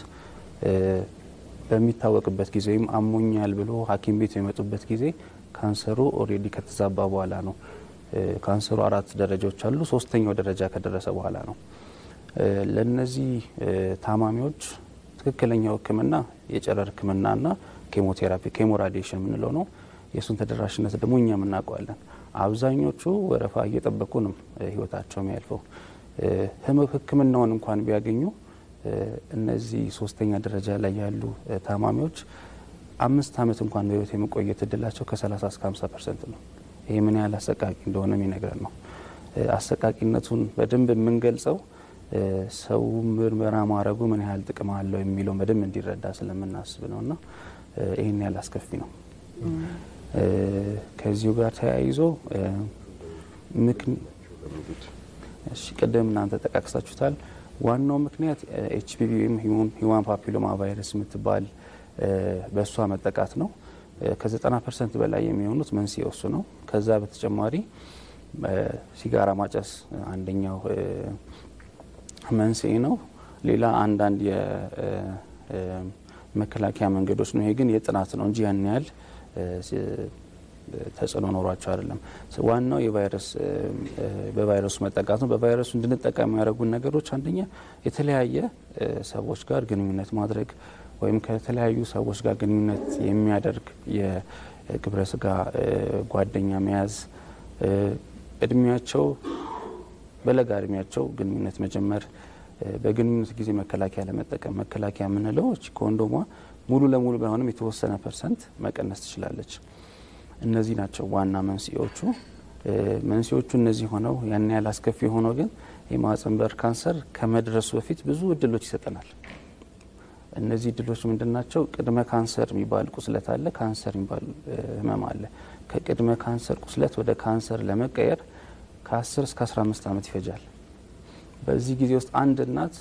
በሚታወቅበት ጊዜ ወይም አሞኛል ብሎ ሐኪም ቤት የሚመጡበት ጊዜ ካንሰሩ ኦልሬዲ ከተዛባ በኋላ ነው። ካንሰሩ አራት ደረጃዎች አሉ። ሶስተኛው ደረጃ ከደረሰ በኋላ ነው። ለእነዚህ ታማሚዎች ትክክለኛው ሕክምና የጨረር ሕክምናና ኬሞቴራፒ ኬሞራዲሽን የምንለው ነው። የእሱን ተደራሽነት ደግሞ እኛ የምናውቀዋለን። አብዛኞቹ ወረፋ እየጠበቁ ነው ህይወታቸው የሚያልፈው። ሕክምናውን እንኳን ቢያገኙ እነዚህ ሶስተኛ ደረጃ ላይ ያሉ ታማሚዎች አምስት ዓመት እንኳን በህይወት የመቆየት እድላቸው ከ30 እስከ 50 ፐርሰንት ነው። ይህ ምን ያህል አሰቃቂ እንደሆነ የሚነግረን ነው። አሰቃቂነቱን በደንብ የምንገልጸው ሰው ምርመራ ማድረጉ ምን ያህል ጥቅም አለው የሚለውን በደንብ እንዲረዳ ስለምናስብ ነው እና ይህን ያህል አስከፊ ነው። ከዚሁ ጋር ተያይዞ ቅድም እናንተ ጠቃቅሳችሁታል። ዋናው ምክንያት ኤችፒቪ ወይም ሂውማን ፓፒሎማ ቫይረስ የምትባል በእሷ መጠቃት ነው። ከ90 ፐርሰንት በላይ የሚሆኑት መንስኤው እሱ ነው። ከዛ በተጨማሪ ሲጋራ ማጨስ አንደኛው መንስኤ ነው። ሌላ አንዳንድ የመከላከያ መንገዶች ነው። ይሄ ግን የጥናት ነው እንጂ ያን ያህል ተጽዕኖ ኖሯቸው አይደለም። ዋናው የቫይረስ በቫይረሱ መጠቃት ነው። በቫይረሱ እንድንጠቃ የሚያደርጉን ነገሮች አንደኛ የተለያየ ሰዎች ጋር ግንኙነት ማድረግ ወይም ከተለያዩ ሰዎች ጋር ግንኙነት የሚያደርግ የግብረ ስጋ ጓደኛ መያዝ፣ እድሜያቸው በለጋ እድሜያቸው ግንኙነት መጀመር፣ በግንኙነት ጊዜ መከላከያ ለመጠቀም መከላከያ የምንለው ኮንዶሟ ሙሉ ለሙሉ ባይሆንም የተወሰነ ፐርሰንት መቀነስ ትችላለች። እነዚህ ናቸው ዋና መንስኤዎቹ። መንስኤዎቹ እነዚህ ሆነው ያን ያህል አስከፊ ሆነው ግን የማህጸን በር ካንሰር ከመድረሱ በፊት ብዙ እድሎች ይሰጠናል። እነዚህ እድሎች ምንድን ናቸው? ቅድመ ካንሰር የሚባል ቁስለት አለ። ካንሰር የሚባል ህመም አለ። ከቅድመ ካንሰር ቁስለት ወደ ካንሰር ለመቀየር ከ10 እስከ 15 ዓመት ይፈጃል። በዚህ ጊዜ ውስጥ አንድ እናት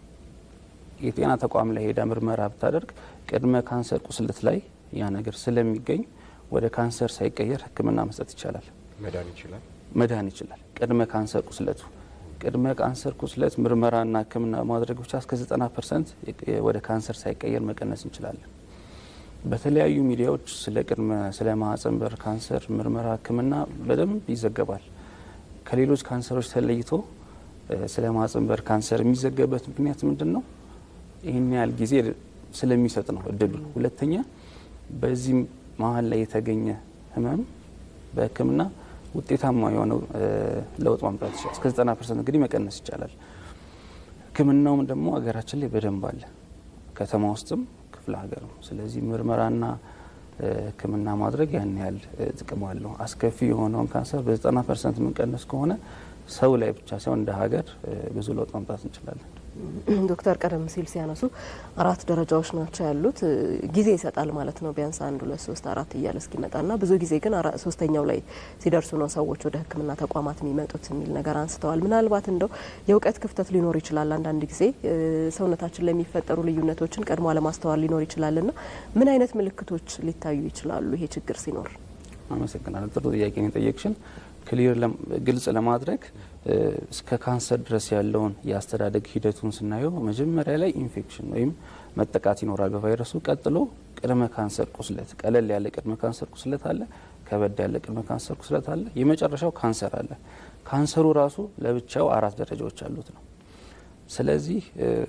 የጤና ተቋም ላይ ሄዳ ምርመራ ብታደርግ ቅድመ ካንሰር ቁስለት ላይ ያ ነገር ስለሚገኝ ወደ ካንሰር ሳይቀየር ሕክምና መስጠት ይቻላል። መዳን ይችላል መዳን ይችላል። ቅድመ ካንሰር ቁስለቱ ቅድመ ካንሰር ቁስለት ምርመራና ሕክምና ማድረግ ብቻ እስከ 90 ፐርሰንት ወደ ካንሰር ሳይቀየር መቀነስ እንችላለን። በተለያዩ ሚዲያዎች ስለ ቅድመ ስለ ማህጸን በር ካንሰር ምርመራ ሕክምና በደንብ ይዘገባል። ከሌሎች ካንሰሮች ተለይቶ ስለ ማህጸን በር ካንሰር የሚዘገብበት ምክንያት ምንድን ነው? ይህን ያህል ጊዜ ስለሚሰጥ ነው እድሉ። ሁለተኛ በዚህ መሀል ላይ የተገኘ ህመም በህክምና ውጤታማ የሆነው ለውጥ ማምጣት ይችላል። እስከ 90 ፐርሰንት እንግዲህ መቀነስ ይቻላል። ህክምናውም ደግሞ ሀገራችን ላይ በደንብ አለ፣ ከተማ ውስጥም ክፍለ ሀገርም። ስለዚህ ምርመራና ህክምና ማድረግ ያን ያህል ጥቅም አለው። አስከፊ የሆነውን ካንሰር በ90 ፐርሰንት የምንቀንስ ከሆነ ሰው ላይ ብቻ ሳይሆን እንደ ሀገር ብዙ ለውጥ ማምጣት እንችላለን። ዶክተር ቀደም ሲል ሲያነሱ አራት ደረጃዎች ናቸው ያሉት። ጊዜ ይሰጣል ማለት ነው። ቢያንስ አንድ ሁለት ሶስት አራት እያለ እስኪመጣና ብዙ ጊዜ ግን ሶስተኛው ላይ ሲደርሱ ነው ሰዎች ወደ ሕክምና ተቋማት የሚመጡት የሚል ነገር አንስተዋል። ምናልባት እንደው የእውቀት ክፍተት ሊኖር ይችላል። አንዳንድ ጊዜ ሰውነታችን ላይ የሚፈጠሩ ልዩነቶችን ቀድሞ አለማስተዋል ሊኖር ይችላልና ምን አይነት ምልክቶች ሊታዩ ይችላሉ ይሄ ችግር ሲኖር? አመሰግናለሁ። ጥሩ ጥያቄ ነው የጠየቅሽን። ክሊር ግልጽ ለማድረግ እስከ ካንሰር ድረስ ያለውን የአስተዳደግ ሂደቱን ስናየው መጀመሪያ ላይ ኢንፌክሽን ወይም መጠቃት ይኖራል በቫይረሱ። ቀጥሎ ቅድመ ካንሰር ቁስለት፣ ቀለል ያለ ቅድመ ካንሰር ቁስለት አለ፣ ከበድ ያለ ቅድመ ካንሰር ቁስለት አለ፣ የመጨረሻው ካንሰር አለ። ካንሰሩ ራሱ ለብቻው አራት ደረጃዎች አሉት ነው። ስለዚህ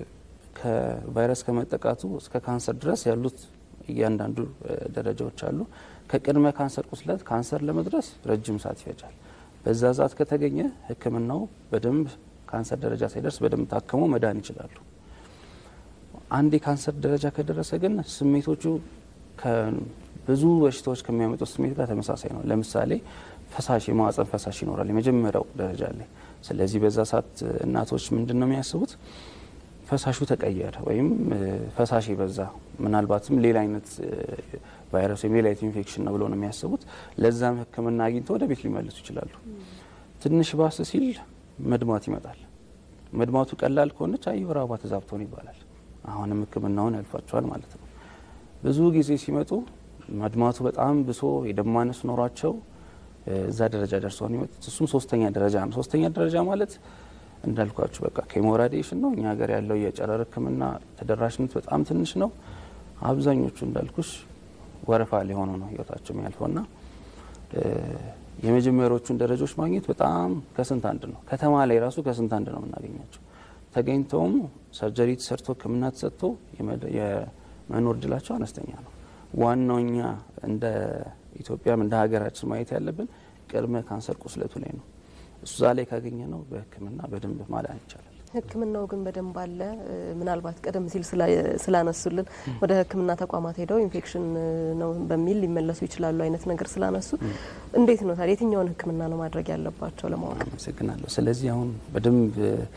ከቫይረስ ከመጠቃቱ እስከ ካንሰር ድረስ ያሉት እያንዳንዱ ደረጃዎች አሉ። ከቅድመ ካንሰር ቁስለት ካንሰር ለመድረስ ረጅም ሰዓት ይፈጃል። በዛ ሰዓት ከተገኘ ሕክምናው በደንብ ካንሰር ደረጃ ሳይደርስ በደንብ ታክሞ መዳን ይችላሉ። አንድ የካንሰር ደረጃ ከደረሰ ግን ስሜቶቹ ብዙ በሽታዎች ከሚያመጡት ስሜት ጋር ተመሳሳይ ነው። ለምሳሌ ፈሳሽ የማህጸን ፈሳሽ ይኖራል የመጀመሪያው ደረጃ ላይ። ስለዚህ በዛ ሰዓት እናቶች ምንድን ነው የሚያስቡት? ፈሳሹ ተቀየረ ወይም ፈሳሽ የበዛ ምናልባትም ሌላ አይነት ቫይረስ ወይም ሌላ አይነት ኢንፌክሽን ነው ብለው ነው የሚያስቡት። ለዛም ህክምና አግኝተው ወደ ቤት ሊመልሱ ይችላሉ። ትንሽ ባስ ሲል መድማት ይመጣል። መድማቱ ቀላል ከሆነች አይ የወር አበባ ተዛብቶ ነው ይባላል። አሁንም ሕክምናውን ያልፋቸዋል ማለት ነው። ብዙ ጊዜ ሲመጡ መድማቱ በጣም ብሶ የደም ማነስ ኖሯቸው እዛ ደረጃ ደርሰው ነው የሚመጡት። እሱም ሶስተኛ ደረጃ ነው። ሶስተኛ ደረጃ ማለት እንዳልኳችሁ በቃ ኬሞራዲሽን ነው። እኛ ሀገር ያለው የጨረር ሕክምና ተደራሽነት በጣም ትንሽ ነው። አብዛኞቹ እንዳልኩሽ ወረፋ ላይ ሆኖ ነው ህይወታቸው የሚያልፈውና የመጀመሪያዎቹን ደረጃዎች ማግኘት በጣም ከስንት አንድ ነው። ከተማ ላይ ራሱ ከስንት አንድ ነው የምናገኛቸው። ተገኝተውም ሰርጀሪ ተሰርቶ ህክምና ተሰጥቶ የመኖር እድላቸው አነስተኛ ነው። ዋናው እኛ እንደ ኢትዮጵያም እንደ ሀገራችን ማየት ያለብን ቅድመ ካንሰር ቁስለቱ ላይ ነው። እዛ ላይ ካገኘ ነው በህክምና በደንብ ማዳን ይቻላል። ህክምናው ግን በደንብ አለ። ምናልባት ቀደም ሲል ስላነሱልን ወደ ህክምና ተቋማት ሄደው ኢንፌክሽን ነው በሚል ሊመለሱ ይችላሉ አይነት ነገር ስላነሱ እንዴት ነው ታዲያ የትኛውን ህክምና ነው ማድረግ ያለባቸው ለማወቅ? አመሰግናለሁ። ስለዚህ አሁን በደንብ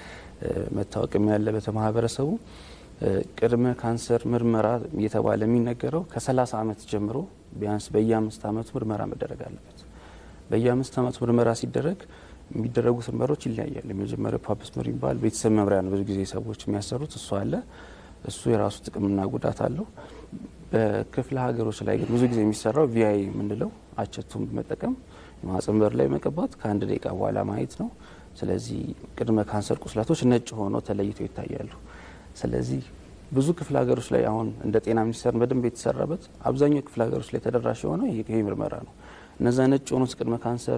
መታወቅም ያለበት ማህበረሰቡ ቅድመ ካንሰር ምርመራ እየተባለ የሚነገረው ከ30 ዓመት ጀምሮ ቢያንስ በየአምስት ዓመቱ ምርመራ መደረግ አለበት። በየአምስት ዓመቱ ምርመራ ሲደረግ የሚደረጉት ምርመሮች ይለያያል። የመጀመሪያው ፓፕስመር የሚባል ቤተሰብ መምሪያ ነው። ብዙ ጊዜ ሰዎች የሚያሰሩት እሱ አለ። እሱ የራሱ ጥቅምና ጉዳት አለው። በክፍለ ሀገሮች ላይ ግን ብዙ ጊዜ የሚሰራው ቪአይ የምንለው አቸቱን በመጠቀም የማህጸን በር ላይ መቀባት ከአንድ ደቂቃ በኋላ ማየት ነው። ስለዚህ ቅድመ ካንሰር ቁስላቶች ነጭ ሆነው ተለይተው ይታያሉ። ስለዚህ ብዙ ክፍለ ሀገሮች ላይ አሁን እንደ ጤና ሚኒስቴር በደንብ የተሰራበት አብዛኛው ክፍለ ሀገሮች ላይ ተደራሽ የሆነው ይሄ ምርመራ ነው። እነዛ ነጭ የሆኑት ቅድመ ካንሰር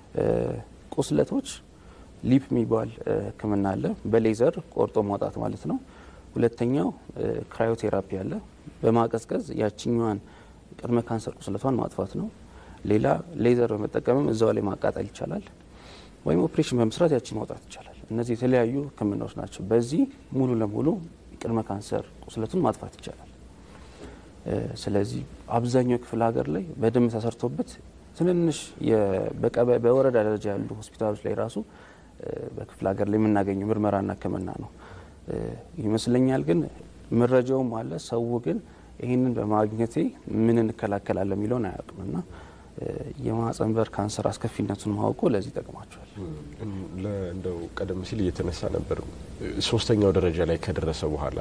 ቁስለቶች ሊፕ የሚባል ሕክምና አለ። በሌዘር ቆርጦ ማውጣት ማለት ነው። ሁለተኛው ክራዮቴራፒ አለ። በማቀዝቀዝ ያችኛዋን ቅድመ ካንሰር ቁስለቷን ማጥፋት ነው። ሌላ ሌዘር በመጠቀምም እዛው ላይ ማቃጠል ይቻላል። ወይም ኦፕሬሽን በመስራት ያችን ማውጣት ይቻላል። እነዚህ የተለያዩ ሕክምናዎች ናቸው። በዚህ ሙሉ ለሙሉ ቅድመ ካንሰር ቁስለቱን ማጥፋት ይቻላል። ስለዚህ አብዛኛው ክፍለ ሀገር ላይ በደንብ ተሰርቶበት ትንንሽ በወረዳ ደረጃ ያሉ ሆስፒታሎች ላይ ራሱ በክፍለ ሀገር ላይ የምናገኘው ምርመራና ህክምና ነው ይመስለኛል። ግን መረጃውም አለ። ሰው ግን ይህንን በማግኘቴ ምን እንከላከላለን የሚለውን አያውቅምና የማህጸን በር ካንሰር አስከፊነቱን ማወቁ ለዚህ ይጠቅማቸዋል። እንደው ቀደም ሲል እየተነሳ ነበር ሶስተኛው ደረጃ ላይ ከደረሰ በኋላ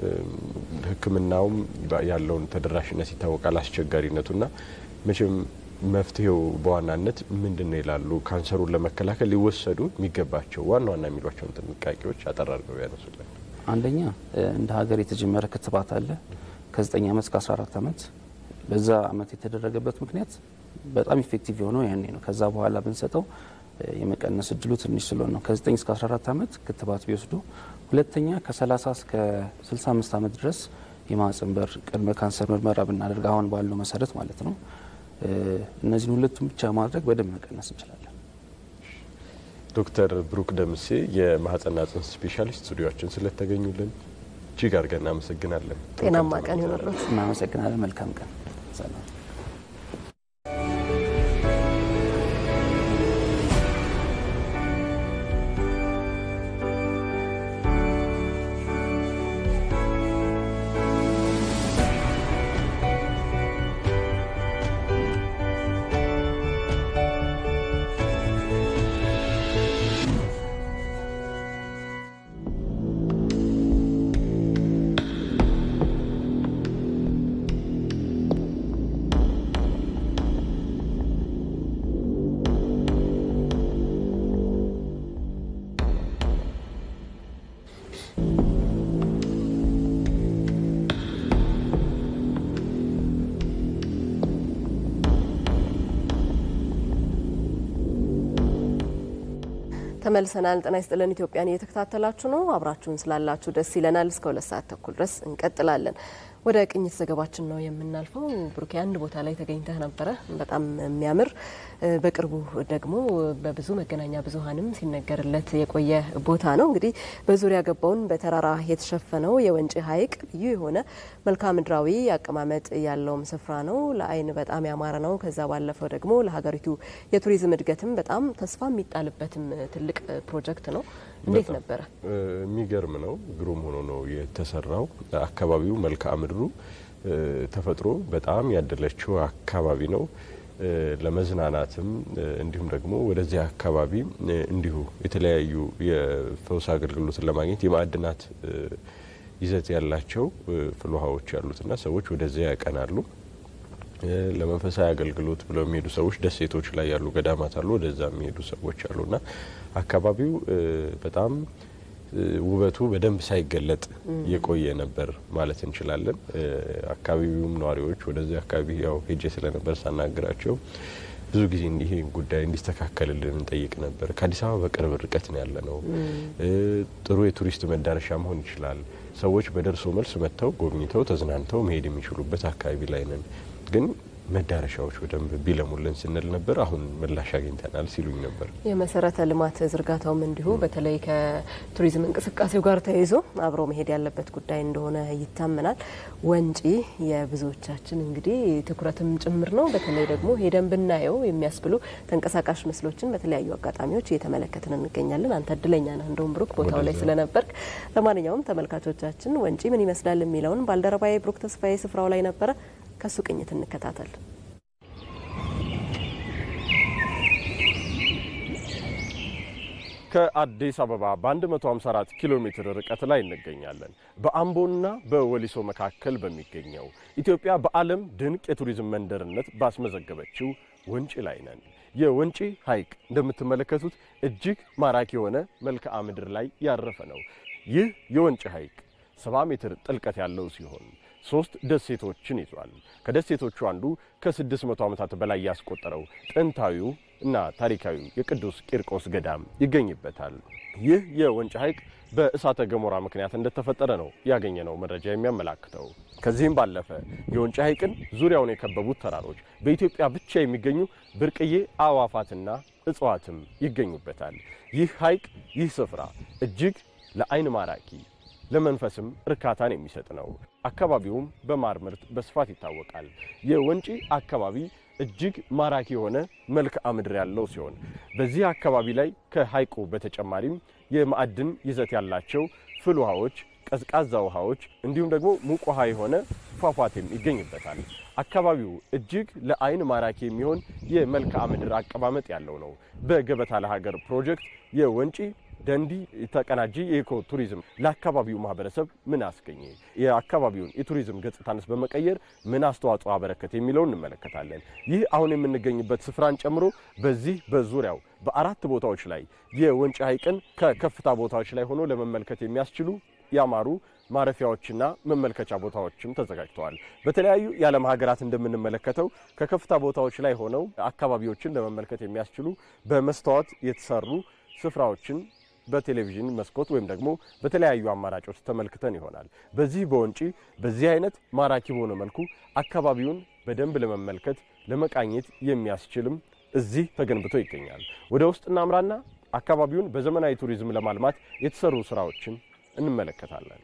ህክምናውም ያለውን ተደራሽነት ይታወቃል፣ አስቸጋሪነቱና መቼም መፍትሄው በዋናነት ምንድን ነው ይላሉ? ካንሰሩን ለመከላከል ሊወሰዱ የሚገባቸው ዋና ዋና የሚሏቸውን ጥንቃቄዎች አጠር አድርገው ያነሱላል። አንደኛ እንደ ሀገር የተጀመረ ክትባት አለ ከ9 ዓመት እስከ 14 ዓመት። በዛ ዓመት የተደረገበት ምክንያት በጣም ኢፌክቲቭ የሆነው ያኔ ነው። ከዛ በኋላ ብንሰጠው የመቀነስ እድሉ ትንሽ ስለሆነ ነው። ከ9 እስከ 14 ዓመት ክትባት ቢወስዱ። ሁለተኛ ከ30 እስከ 65 ዓመት ድረስ የማህጸን በር ቅድመ ካንሰር ምርመራ ብናደርግ አሁን ባለው መሰረት ማለት ነው እነዚህን ሁለቱም ብቻ ማድረግ በደንብ መቀነስ እንችላለን። ዶክተር ብሩክ ደምሴ የማህጸንና ጽንስ ስፔሻሊስት ስቱዲዮችን ስለተገኙልን እጅግ አድርገን እናመሰግናለን። ጤናማ ቀን ይሆንልዎት። እናመሰግናለን። መልካም ቀን። ሰላም። ተመልሰናል። ጤና ይስጥልን። ኢትዮጵያን እየተከታተላችሁ ነው። አብራችሁን ስላላችሁ ደስ ይለናል። እስከ ሁለት ሰዓት ተኩል ድረስ እንቀጥላለን። ወደ ቅኝት ዘገባችን ነው የምናልፈው። ብሩኬ አንድ ቦታ ላይ ተገኝተህ ነበረ፣ በጣም የሚያምር በቅርቡ ደግሞ በብዙ መገናኛ ብዙኃንም ሲነገርለት የቆየ ቦታ ነው። እንግዲህ በዙሪያ ገባውን በተራራ የተሸፈነው የወንጪ ሐይቅ ልዩ የሆነ መልክዓ ምድራዊ አቀማመጥ ያለውም ስፍራ ነው። ለዓይን በጣም ያማረ ነው። ከዛ ባለፈው ደግሞ ለሀገሪቱ የቱሪዝም እድገትም በጣም ተስፋ የሚጣልበትም ትልቅ ፕሮጀክት ነው። እንዴት ነበረ? የሚገርም ነው። ግሩም ሆኖ ነው የተሰራው። አካባቢው መልክዓ ምድሩ ተፈጥሮ በጣም ያደለችው አካባቢ ነው። ለመዝናናትም እንዲሁም ደግሞ ወደዚህ አካባቢ እንዲሁ የተለያዩ የፈውስ አገልግሎትን ለማግኘት የማዕድናት ይዘት ያላቸው ፍል ውሃዎች ያሉትና ሰዎች ወደዚያ ያቀናሉ። ለመንፈሳዊ አገልግሎት ብለው የሚሄዱ ሰዎች ደሴቶች ላይ ያሉ ገዳማት አሉ። ወደዛ የሚሄዱ ሰዎች አሉና አካባቢው በጣም ውበቱ በደንብ ሳይገለጥ የቆየ ነበር ማለት እንችላለን። አካባቢውም ነዋሪዎች ወደዚህ አካባቢ ያው ሄጄ ስለነበር ሳናግራቸው ብዙ ጊዜ ይሄ ጉዳይ እንዲስተካከልልን እንጠይቅ ነበር። ከአዲስ አበባ በቅርብ ርቀት ነው ያለ ነው። ጥሩ የቱሪስት መዳረሻ መሆን ይችላል። ሰዎች በደርሶ መልስ መጥተው ጎብኝተው ተዝናንተው መሄድ የሚችሉበት አካባቢ ላይ ነን ግን መዳረሻዎች በደንብ ቢለሙልን ስንል ነበር። አሁን ምላሽ አግኝተናል ሲሉኝ ነበር። የመሰረተ ልማት ዝርጋታውም እንዲሁ በተለይ ከቱሪዝም እንቅስቃሴው ጋር ተያይዞ አብሮ መሄድ ያለበት ጉዳይ እንደሆነ ይታመናል። ወንጪ የብዙዎቻችን እንግዲህ ትኩረትም ጭምር ነው። በተለይ ደግሞ ሄደን ብናየው የሚያስብሉ ተንቀሳቃሽ ምስሎችን በተለያዩ አጋጣሚዎች እየተመለከትን እንገኛለን። አንተ እድለኛ ነህ እንደውም ብሩክ ቦታው ላይ ስለነበርክ። ለማንኛውም ተመልካቾቻችን ወንጪ ምን ይመስላል የሚለውን ባልደረባዬ ብሩክ ተስፋዬ ስፍራው ላይ ነበረ። ከሱ ቅኝት እንከታተል። ከአዲስ አበባ በ154 ኪሎ ሜትር ርቀት ላይ እንገኛለን። በአምቦና በወሊሶ መካከል በሚገኘው ኢትዮጵያ በዓለም ድንቅ የቱሪዝም መንደርነት ባስመዘገበችው ወንጪ ላይ ነን። የወንጪ ሐይቅ እንደምትመለከቱት እጅግ ማራኪ የሆነ መልክዓ ምድር ላይ ያረፈ ነው። ይህ የወንጪ ሐይቅ 70 ሜትር ጥልቀት ያለው ሲሆን ሶስት ደሴቶችን ይዟል። ከደሴቶቹ አንዱ ከ600 ዓመታት በላይ ያስቆጠረው ጥንታዊው እና ታሪካዊው የቅዱስ ቂርቆስ ገዳም ይገኝበታል። ይህ የወንጪ ሐይቅ በእሳተ ገሞራ ምክንያት እንደተፈጠረ ነው ያገኘነው መረጃ የሚያመላክተው። ከዚህም ባለፈ የወንጪ ሐይቅን ዙሪያውን የከበቡት ተራሮች በኢትዮጵያ ብቻ የሚገኙ ብርቅዬ አዕዋፋትና እጽዋትም ይገኙበታል። ይህ ሐይቅ ይህ ስፍራ እጅግ ለዓይን ማራኪ ለመንፈስም እርካታን የሚሰጥ ነው። አካባቢውም በማር ምርት በስፋት ይታወቃል። የወንጪ አካባቢ እጅግ ማራኪ የሆነ መልክዓ ምድር ያለው ሲሆን በዚህ አካባቢ ላይ ከሐይቁ በተጨማሪም የማዕድን ይዘት ያላቸው ፍል ውሃዎች፣ ቀዝቃዛ ውሃዎች እንዲሁም ደግሞ ሙቅ ውሃ የሆነ ፏፏቴም ይገኝበታል። አካባቢው እጅግ ለዓይን ማራኪ የሚሆን የመልክዓ ምድር አቀማመጥ ያለው ነው። በገበታ ለሀገር ፕሮጀክት የወንጪ ደንዲ ተቀናጂ የኢኮ ቱሪዝም ለአካባቢው ማህበረሰብ ምን አስገኘ፣ የአካባቢውን የቱሪዝም ገጽታንስ በመቀየር ምን አስተዋጽኦ አበረከት የሚለውን እንመለከታለን። ይህ አሁን የምንገኝበት ስፍራን ጨምሮ በዚህ በዙሪያው በአራት ቦታዎች ላይ የወንጪ ሐይቅን ከከፍታ ቦታዎች ላይ ሆኖ ለመመልከት የሚያስችሉ ያማሩ ማረፊያዎችና መመልከቻ ቦታዎችም ተዘጋጅተዋል። በተለያዩ የዓለም ሀገራት እንደምንመለከተው ከከፍታ ቦታዎች ላይ ሆነው አካባቢዎችን ለመመልከት የሚያስችሉ በመስተዋት የተሰሩ ስፍራዎችን በቴሌቪዥን መስኮት ወይም ደግሞ በተለያዩ አማራጮች ተመልክተን ይሆናል። በዚህ በወንጪ በዚህ አይነት ማራኪ በሆነ መልኩ አካባቢውን በደንብ ለመመልከት ለመቃኘት የሚያስችልም እዚህ ተገንብቶ ይገኛል። ወደ ውስጥ እናምራና አካባቢውን በዘመናዊ ቱሪዝም ለማልማት የተሰሩ ስራዎችን እንመለከታለን።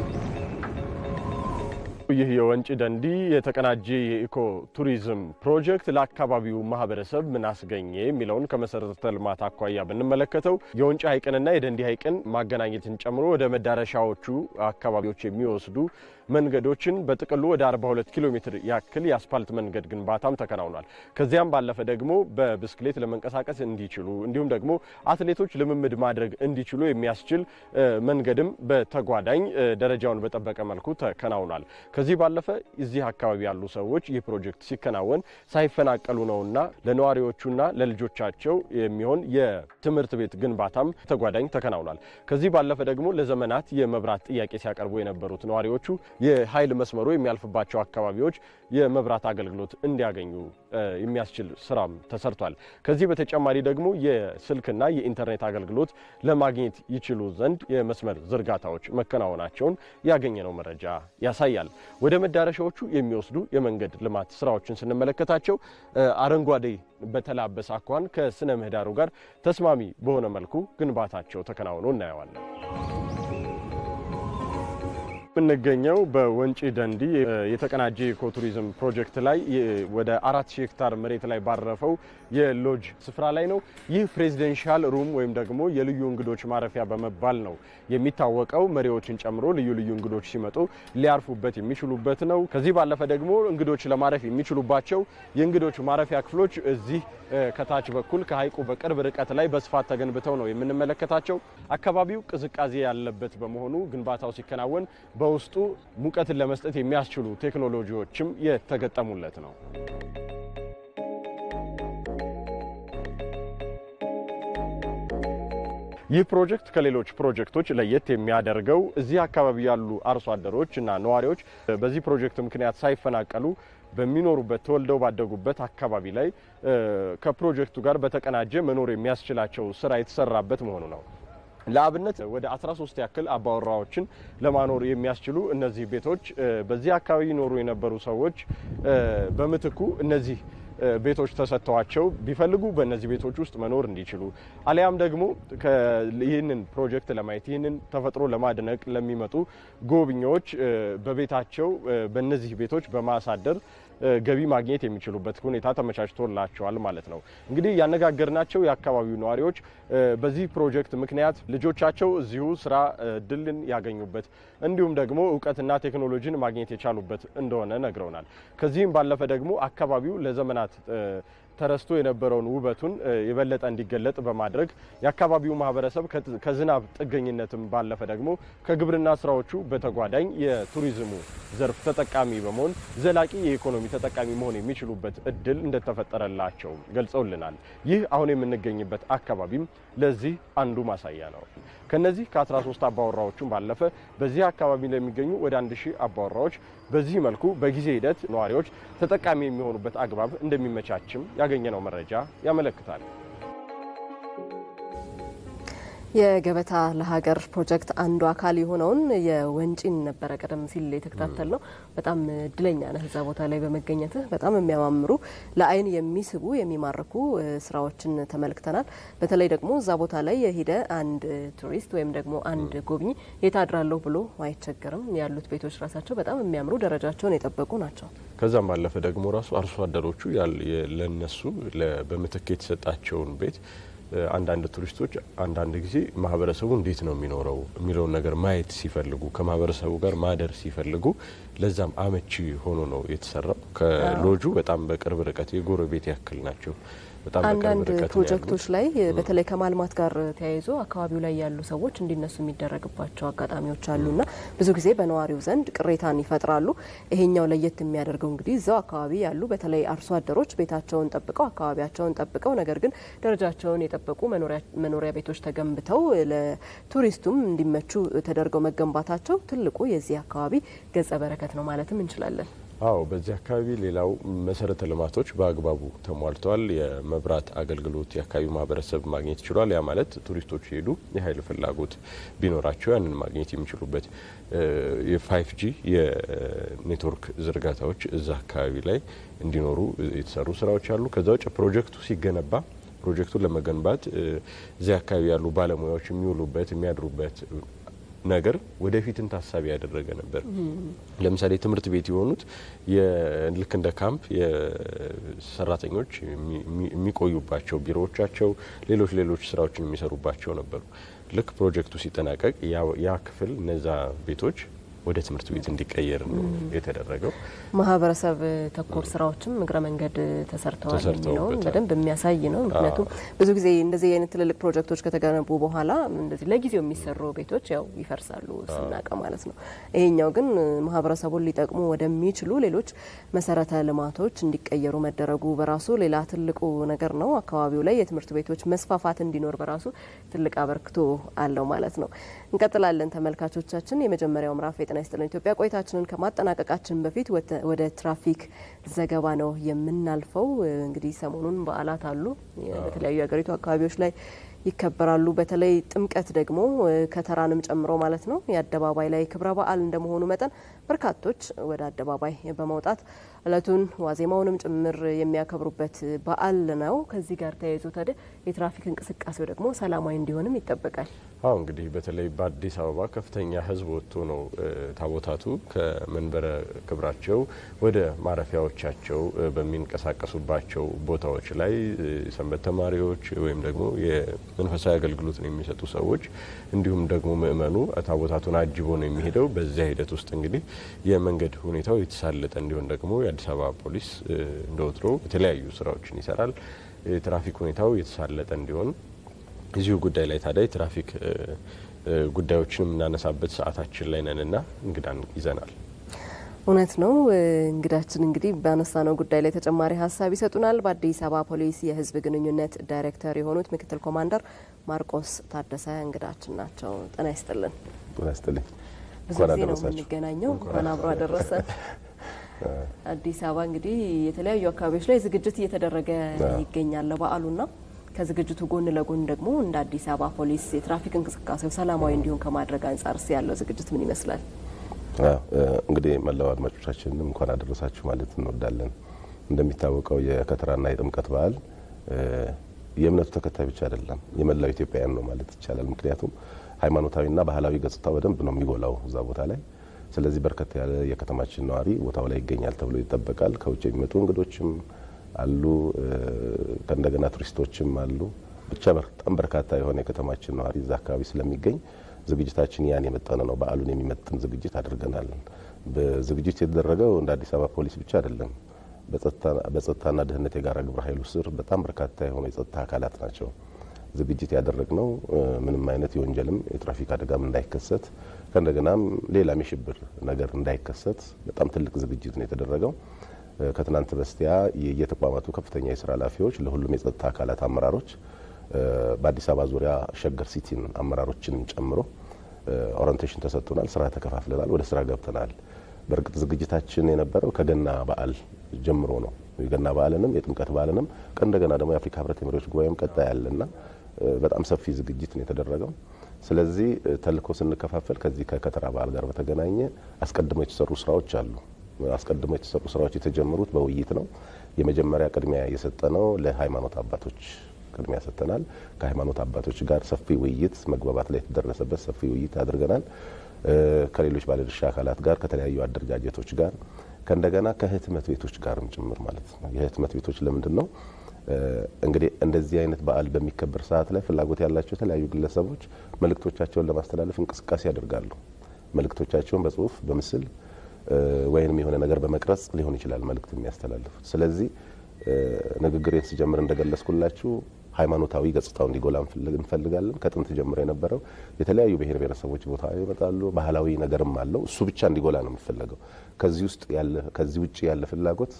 ይህ የወንጪ ደንዲ የተቀናጀ የኢኮ ቱሪዝም ፕሮጀክት ለአካባቢው ማህበረሰብ ምን አስገኘ የሚለውን ከመሰረተ ልማት አኳያ ብንመለከተው የወንጪ ሐይቅንና የደንዲ ሐይቅን ማገናኘትን ጨምሮ ወደ መዳረሻዎቹ አካባቢዎች የሚወስዱ መንገዶችን በጥቅሉ ወደ 42 ኪሎ ሜትር ያክል የአስፓልት መንገድ ግንባታም ተከናውኗል። ከዚያም ባለፈ ደግሞ በብስክሌት ለመንቀሳቀስ እንዲችሉ እንዲሁም ደግሞ አትሌቶች ልምምድ ማድረግ እንዲችሉ የሚያስችል መንገድም በተጓዳኝ ደረጃውን በጠበቀ መልኩ ተከናውኗል። ከዚህ ባለፈ እዚህ አካባቢ ያሉ ሰዎች ይህ ፕሮጀክት ሲከናወን ሳይፈናቀሉ ነውና ለነዋሪዎቹና ለልጆቻቸው የሚሆን የትምህርት ቤት ግንባታም ተጓዳኝ ተከናውኗል። ከዚህ ባለፈ ደግሞ ለዘመናት የመብራት ጥያቄ ሲያቀርቡ የነበሩት ነዋሪዎቹ የኃይል መስመሩ የሚያልፍባቸው አካባቢዎች የመብራት አገልግሎት እንዲያገኙ የሚያስችል ስራም ተሰርቷል። ከዚህ በተጨማሪ ደግሞ የስልክና የኢንተርኔት አገልግሎት ለማግኘት ይችሉ ዘንድ የመስመር ዝርጋታዎች መከናወናቸውን ያገኘነው መረጃ ያሳያል። ወደ መዳረሻዎቹ የሚወስዱ የመንገድ ልማት ስራዎችን ስንመለከታቸው አረንጓዴ በተላበሰ አኳኋን ከስነ ምህዳሩ ጋር ተስማሚ በሆነ መልኩ ግንባታቸው ተከናውኖ እናየዋለን። የምንገኘው በወንጪ ደንዲ የተቀናጀ ኢኮቱሪዝም ፕሮጀክት ላይ ወደ አራት ሺህ ሄክታር መሬት ላይ ባረፈው የሎጅ ስፍራ ላይ ነው። ይህ ፕሬዚደንሻል ሩም ወይም ደግሞ የልዩ እንግዶች ማረፊያ በመባል ነው የሚታወቀው። መሪዎችን ጨምሮ ልዩ ልዩ እንግዶች ሲመጡ ሊያርፉበት የሚችሉበት ነው። ከዚህ ባለፈ ደግሞ እንግዶች ለማረፍ የሚችሉባቸው የእንግዶች ማረፊያ ክፍሎች እዚህ ከታች በኩል ከሀይቁ በቅርብ ርቀት ላይ በስፋት ተገንብተው ነው የምንመለከታቸው። አካባቢው ቅዝቃዜ ያለበት በመሆኑ ግንባታው ሲከናወን በውስጡ ሙቀትን ለመስጠት የሚያስችሉ ቴክኖሎጂዎችም የተገጠሙለት ነው። ይህ ፕሮጀክት ከሌሎች ፕሮጀክቶች ለየት የሚያደርገው እዚህ አካባቢ ያሉ አርሶ አደሮች እና ነዋሪዎች በዚህ ፕሮጀክት ምክንያት ሳይፈናቀሉ በሚኖሩበት ተወልደው ባደጉበት አካባቢ ላይ ከፕሮጀክቱ ጋር በተቀናጀ መኖር የሚያስችላቸው ስራ የተሰራበት መሆኑ ነው። ለአብነት ወደ 13 ያክል አባወራዎችን ለማኖር የሚያስችሉ እነዚህ ቤቶች በዚህ አካባቢ ይኖሩ የነበሩ ሰዎች በምትኩ እነዚህ ቤቶች ተሰጥተዋቸው ቢፈልጉ በእነዚህ ቤቶች ውስጥ መኖር እንዲችሉ አሊያም ደግሞ ይህንን ፕሮጀክት ለማየት ይህንን ተፈጥሮ ለማድነቅ ለሚመጡ ጎብኚዎች በቤታቸው በእነዚህ ቤቶች በማሳደር ገቢ ማግኘት የሚችሉበት ሁኔታ ተመቻችቶላቸዋል ማለት ነው። እንግዲህ ያነጋገርናቸው የአካባቢው ነዋሪዎች በዚህ ፕሮጀክት ምክንያት ልጆቻቸው እዚሁ ስራ እድልን ያገኙበት እንዲሁም ደግሞ እውቀትና ቴክኖሎጂን ማግኘት የቻሉበት እንደሆነ ነግረውናል። ከዚህም ባለፈ ደግሞ አካባቢው ለዘመናት ተረስቶ የነበረውን ውበቱን የበለጠ እንዲገለጥ በማድረግ የአካባቢው ማህበረሰብ ከዝናብ ጥገኝነትም ባለፈ ደግሞ ከግብርና ስራዎቹ በተጓዳኝ የቱሪዝሙ ዘርፍ ተጠቃሚ በመሆን ዘላቂ የኢኮኖሚ ተጠቃሚ መሆን የሚችሉበት እድል እንደተፈጠረላቸው ገልጸውልናል። ይህ አሁን የምንገኝበት አካባቢም ለዚህ አንዱ ማሳያ ነው። ከነዚህ ከ13 አባወራዎቹም ባለፈ በዚህ አካባቢ ለሚገኙ ወደ አንድ ሺህ አባወራዎች በዚህ መልኩ በጊዜ ሂደት ነዋሪዎች ተጠቃሚ የሚሆኑበት አግባብ እንደሚመቻችም ያገኘነው መረጃ ያመለክታል። የገበታ ለሀገር ፕሮጀክት አንዱ አካል የሆነውን የወንጪን ነበረ ቀደም ሲል የተከታተል ነው። በጣም እድለኛ ነህ እዛ ቦታ ላይ በመገኘትህ። በጣም የሚያማምሩ ለአይን የሚስቡ የሚማርኩ ስራዎችን ተመልክተናል። በተለይ ደግሞ እዛ ቦታ ላይ የሄደ አንድ ቱሪስት ወይም ደግሞ አንድ ጎብኚ የት አድራለሁ ብሎ አይቸገርም። ያሉት ቤቶች ራሳቸው በጣም የሚያምሩ ደረጃቸውን የጠበቁ ናቸው። ከዛም ባለፈ ደግሞ ራሱ አርሶ አደሮቹ ለነሱ በምትክ የተሰጣቸውን ቤት አንዳንድ ቱሪስቶች አንዳንድ ጊዜ ማህበረሰቡ እንዴት ነው የሚኖረው የሚለውን ነገር ማየት ሲፈልጉ ከማህበረሰቡ ጋር ማደር ሲፈልጉ ለዛም አመቺ ሆኖ ነው የተሰራው። ከሎጁ በጣም በቅርብ ርቀት የጎረቤት ያክል ናቸው። በጣም አንዳንድ ፕሮጀክቶች ላይ በተለይ ከማልማት ጋር ተያይዞ አካባቢው ላይ ያሉ ሰዎች እንዲነሱ የሚደረግባቸው አጋጣሚዎች አሉና ብዙ ጊዜ በነዋሪው ዘንድ ቅሬታን ይፈጥራሉ። ይሄኛው ለየት የሚያደርገው እንግዲህ እዛው አካባቢ ያሉ በተለይ አርሶ አደሮች ቤታቸውን ጠብቀው አካባቢያቸውን ጠብቀው ነገር ግን ደረጃቸውን የጠበቁ መኖሪያ ቤቶች ተገንብተው ለቱሪስቱም እንዲመቹ ተደርገው መገንባታቸው ትልቁ የዚህ አካባቢ ገጸ በረከት ነው ማለትም እንችላለን። አዎ በዚህ አካባቢ ሌላው መሰረተ ልማቶች በአግባቡ ተሟልተዋል። የመብራት አገልግሎት የአካባቢው ማህበረሰብ ማግኘት ችሏል። ያ ማለት ቱሪስቶች ሄዱ የኃይል ፍላጎት ቢኖራቸው ያንን ማግኘት የሚችሉበት የፋይቭ ጂ የኔትወርክ ዝርጋታዎች እዛ አካባቢ ላይ እንዲኖሩ የተሰሩ ስራዎች አሉ። ከዛ ውጭ ፕሮጀክቱ ሲገነባ ፕሮጀክቱን ለመገንባት እዚህ አካባቢ ያሉ ባለሙያዎች የሚውሉበት የሚያድሩበት ነገር ወደፊትን ታሳቢ ያደረገ ነበር። ለምሳሌ ትምህርት ቤት የሆኑት ልክ እንደ ካምፕ የሰራተኞች የሚቆዩባቸው ቢሮዎቻቸው፣ ሌሎች ሌሎች ስራዎችን የሚሰሩባቸው ነበሩ። ልክ ፕሮጀክቱ ሲጠናቀቅ ያ ክፍል እነዛ ቤቶች ወደ ትምህርት ቤት እንዲቀየር ነው የተደረገው። ማህበረሰብ ተኮር ስራዎችም እግረ መንገድ ተሰርተዋል የሚለውን በደንብ የሚያሳይ ነው። ምክንያቱም ብዙ ጊዜ እንደዚህ አይነት ትልልቅ ፕሮጀክቶች ከተገነቡ በኋላ እንደዚህ ለጊዜው የሚሰሩ ቤቶች ያው ይፈርሳሉ ስናቀ ማለት ነው። ይሄኛው ግን ማህበረሰቡን ሊጠቅሙ ወደሚችሉ ሌሎች መሰረተ ልማቶች እንዲቀየሩ መደረጉ በራሱ ሌላ ትልቁ ነገር ነው። አካባቢው ላይ የትምህርት ቤቶች መስፋፋት እንዲኖር በራሱ ትልቅ አበርክቶ አለው ማለት ነው። እንቀጥላለን ተመልካቾቻችን። የመጀመሪያው ምዕራፍ የጤና ይስጥልን ኢትዮጵያ ቆይታችንን ከማጠናቀቃችን በፊት ወደ ትራፊክ ዘገባ ነው የምናልፈው። እንግዲህ ሰሞኑን በዓላት አሉ። በተለያዩ የሀገሪቱ አካባቢዎች ላይ ይከበራሉ። በተለይ ጥምቀት ደግሞ ከተራንም ጨምሮ ማለት ነው የአደባባይ ላይ ክብረ በዓል እንደመሆኑ መጠን በርካቶች ወደ አደባባይ በመውጣት እለቱን ዋዜማውንም ጭምር የሚያከብሩበት በዓል ነው። ከዚህ ጋር ተያይዞ ታዲያ የትራፊክ እንቅስቃሴው ደግሞ ሰላማዊ እንዲሆንም ይጠበቃል። አሁ እንግዲህ በተለይ በአዲስ አበባ ከፍተኛ ሕዝብ ወጥቶ ነው ታቦታቱ ከመንበረ ክብራቸው ወደ ማረፊያዎቻቸው በሚንቀሳቀሱባቸው ቦታዎች ላይ ሰንበት ተማሪዎች ወይም ደግሞ የመንፈሳዊ አገልግሎትን የሚሰጡ ሰዎች እንዲሁም ደግሞ ምእመኑ ታቦታቱን አጅቦ ነው የሚሄደው። በዚያ ሂደት ውስጥ እንግዲህ የመንገድ ሁኔታው የተሳለጠ እንዲሆን ደግሞ የአዲስ አበባ ፖሊስ እንደ ወትሮ የተለያዩ ስራዎችን ይሰራል። የትራፊክ ሁኔታው የተሳለጠ እንዲሆን እዚሁ ጉዳይ ላይ ታዲያ የትራፊክ ጉዳዮችን የምናነሳበት ሰዓታችን ላይ ነንና እንግዳን ይዘናል። እውነት ነው። እንግዳችን እንግዲህ ባነሳነው ጉዳይ ላይ ተጨማሪ ሀሳብ ይሰጡናል። በአዲስ አበባ ፖሊስ የህዝብ ግንኙነት ዳይሬክተር የሆኑት ምክትል ኮማንደር ማርቆስ ታደሰ እንግዳችን ናቸው። ጤና ይስጥልን። ጤና ይስጥልኝ። ብዙ ጊዜ ነው የምንገናኘው። እንኳን አብሮ አደረሰ። አዲስ አበባ እንግዲህ የተለያዩ አካባቢዎች ላይ ዝግጅት እየተደረገ ይገኛል ለበዓሉና ከዝግጅቱ ጎን ለጎን ደግሞ እንደ አዲስ አበባ ፖሊስ የትራፊክ እንቅስቃሴው ሰላማዊ እንዲሆን ከማድረግ አንጻር ስ ያለው ዝግጅት ምን ይመስላል? እንግዲህ መላው አድማጮቻችንም እንኳን አደረሳችሁ ማለት እንወዳለን። እንደሚታወቀው የከተራና የጥምቀት በዓል የእምነቱ ተከታይ ብቻ አይደለም፣ የመላው ኢትዮጵያውያን ነው ማለት ይቻላል። ምክንያቱም ሃይማኖታዊና ባህላዊ ገጽታው በደንብ ነው የሚጎላው እዛ ቦታ ላይ። ስለዚህ በርከት ያለ የከተማችን ነዋሪ ቦታው ላይ ይገኛል ተብሎ ይጠበቃል። ከውጭ የሚመጡ እንግዶችም አሉ፣ ከእንደገና ቱሪስቶችም አሉ። ብቻ በጣም በርካታ የሆነ የከተማችን ነዋሪ እዛ አካባቢ ስለሚገኝ ዝግጅታችን ያን የመጠነ ነው። በዓሉን የሚመጥን ዝግጅት አድርገናል። በዝግጅት የተደረገው እንደ አዲስ አበባ ፖሊስ ብቻ አይደለም። በጸጥታና ደህንነት የጋራ ግብረ ኃይሉ ስር በጣም በርካታ የሆኑ የጸጥታ አካላት ናቸው ዝግጅት ያደረግነው። ምንም አይነት የወንጀልም የትራፊክ አደጋም እንዳይከሰት ከእንደገናም ሌላም የሽብር ነገር እንዳይከሰት በጣም ትልቅ ዝግጅት ነው የተደረገው። ከትናንት በስቲያ የተቋማቱ ከፍተኛ የስራ ኃላፊዎች ለሁሉም የጸጥታ አካላት አመራሮች በአዲስ አበባ ዙሪያ ሸገር ሲቲን አመራሮችን ጨምሮ ኦሪንቴሽን ተሰጥቶናል። ስራ ተከፋፍለናል። ወደ ስራ ገብተናል። በእርግጥ ዝግጅታችን የነበረው ከገና በዓል ጀምሮ ነው። የገና በዓልንም የጥምቀት በዓልንም ከእንደገና ደግሞ የአፍሪካ ህብረት የመሪዎች ጉባኤም ቀጣይ ያለና በጣም ሰፊ ዝግጅት ነው የተደረገው። ስለዚህ ተልእኮ ስንከፋፈል ከዚህ ከከተራ በዓል ጋር በተገናኘ አስቀድሞ የተሰሩ ስራዎች አሉ። አስቀድሞ የተሰሩ ስራዎች የተጀመሩት በውይይት ነው። የመጀመሪያ ቅድሚያ የሰጠነው ለሃይማኖት አባቶች ቅድሚያ ሰጥተናል። ከሃይማኖት አባቶች ጋር ሰፊ ውይይት መግባባት ላይ የተደረሰበት ሰፊ ውይይት አድርገናል። ከሌሎች ባለድርሻ አካላት ጋር ከተለያዩ አደረጃጀቶች ጋር ከእንደገና ከህትመት ቤቶች ጋርም ጭምር ማለት ነው። የህትመት ቤቶች ለምንድን ነው እንግዲህ እንደዚህ አይነት በዓል በሚከበር ሰዓት ላይ ፍላጎት ያላቸው የተለያዩ ግለሰቦች መልእክቶቻቸውን ለማስተላለፍ እንቅስቃሴ ያደርጋሉ። መልእክቶቻቸውን በጽሁፍ በምስል ወይንም የሆነ ነገር በመቅረጽ ሊሆን ይችላል መልእክት የሚያስተላልፉት። ስለዚህ ንግግሬን ስጀምር እንደገለጽኩላችሁ ሃይማኖታዊ ገጽታው እንዲጎላ እንፈልጋለን። ከጥንት ጀምሮ የነበረው የተለያዩ ብሔር ብሔረሰቦች ቦታ ይመጣሉ። ባህላዊ ነገርም አለው። እሱ ብቻ እንዲጎላ ነው የሚፈለገው። ከዚህ ውስጥ ያለ ከዚህ ውጭ ያለ ፍላጎት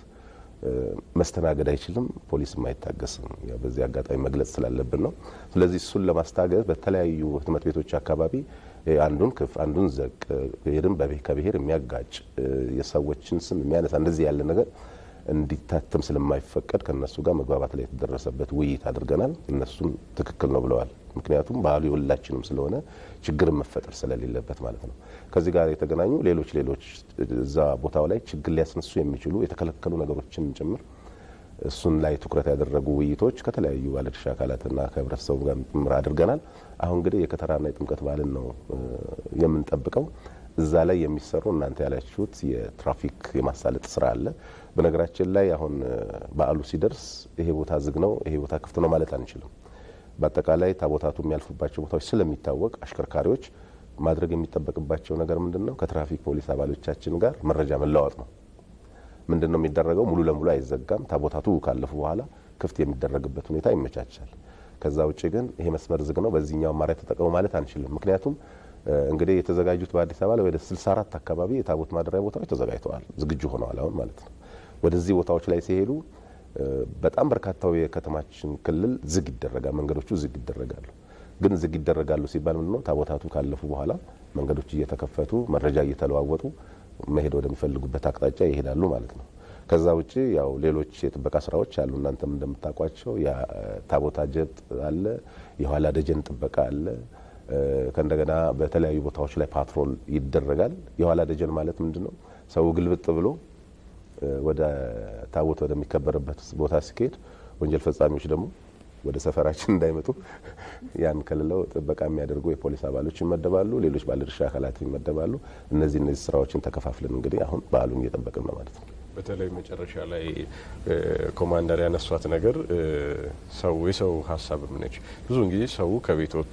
መስተናገድ አይችልም። ፖሊስም አይታገስም። ያው በዚህ አጋጣሚ መግለጽ ስላለብን ነው። ስለዚህ እሱን ለማስታገዝ በተለያዩ ህትመት ቤቶች አካባቢ አንዱን ክፍ አንዱን ዘቅ ብሔርን ከብሔር የሚያጋጭ የሰዎችን ስም የሚያነሳ እንደዚህ ያለ ነገር እንዲታተም ስለማይፈቀድ ከነሱ ጋር መግባባት ላይ የተደረሰበት ውይይት አድርገናል። እነሱም ትክክል ነው ብለዋል። ምክንያቱም ባህሉ የሁላችንም ስለሆነ ችግርን መፈጠር ስለሌለበት ማለት ነው። ከዚህ ጋር የተገናኙ ሌሎች ሌሎች እዛ ቦታው ላይ ችግር ሊያስነሱ የሚችሉ የተከለከሉ ነገሮችን ጭምር እሱን ላይ ትኩረት ያደረጉ ውይይቶች ከተለያዩ ባለድርሻ አካላትና ከህብረተሰቡ ጋር ጭምር አድርገናል። አሁን እንግዲህ የከተራና የጥምቀት በዓልን ነው የምንጠብቀው። እዛ ላይ የሚሰሩ እናንተ ያላችሁት የትራፊክ የማሳለጥ ስራ አለ። በነገራችን ላይ አሁን በዓሉ ሲደርስ ይሄ ቦታ ዝግ ነው፣ ይሄ ቦታ ክፍት ነው ማለት አንችልም። በአጠቃላይ ታቦታቱ የሚያልፉባቸው ቦታዎች ስለሚታወቅ አሽከርካሪዎች ማድረግ የሚጠበቅባቸው ነገር ምንድን ነው? ከትራፊክ ፖሊስ አባሎቻችን ጋር መረጃ መለዋወጥ ነው። ምንድን ነው የሚደረገው? ሙሉ ለሙሉ አይዘጋም። ታቦታቱ ካለፉ በኋላ ክፍት የሚደረግበት ሁኔታ ይመቻቻል። ከዛ ውጭ ግን ይሄ መስመር ዝግ ነው፣ በዚህኛው አማራጭ ተጠቀሙ ማለት አንችልም። ምክንያቱም እንግዲህ የተዘጋጁት በአዲስ አበባ ላይ ወደ 64 አካባቢ የታቦት ማደሪያ ቦታዎች ተዘጋጅተዋል፣ ዝግጁ ሆነዋል አሁን ማለት ነው። ወደዚህ ቦታዎች ላይ ሲሄዱ በጣም በርካታው የከተማችን ክልል ዝግ ይደረጋል፣ መንገዶቹ ዝግ ይደረጋሉ። ግን ዝግ ይደረጋሉ ሲባል ምንድነው ታቦታቱ ካለፉ በኋላ መንገዶች እየተከፈቱ መረጃ እየተለዋወጡ መሄድ ወደሚፈልጉበት አቅጣጫ ይሄዳሉ ማለት ነው። ከዛ ውጭ ያው ሌሎች የጥበቃ ስራዎች አሉ። እናንተም እንደምታውቋቸው የታቦት አጀብ አለ፣ የኋላ ደጀን ጥበቃ አለ። ከእንደገና በተለያዩ ቦታዎች ላይ ፓትሮል ይደረጋል። የኋላ ደጀን ማለት ምንድን ነው? ሰው ግልብጥ ብሎ ወደ ታቦት ወደሚከበርበት ቦታ ሲካሄድ ወንጀል ፈጻሚዎች ደግሞ ወደ ሰፈራችን እንዳይመጡ ያን ከልለው ጥበቃ የሚያደርጉ የፖሊስ አባሎች ይመደባሉ። ሌሎች ባለድርሻ አካላት ይመደባሉ። እነዚህ እነዚህ ስራዎችን ተከፋፍለን እንግዲህ አሁን በዓሉን እየጠበቅን ነው ማለት ነው። በተለይ መጨረሻ ላይ ኮማንደር ያነሷት ነገር ሰው የሰው ሀሳብም ነች። ብዙውን ጊዜ ሰው ከቤት ወጥቶ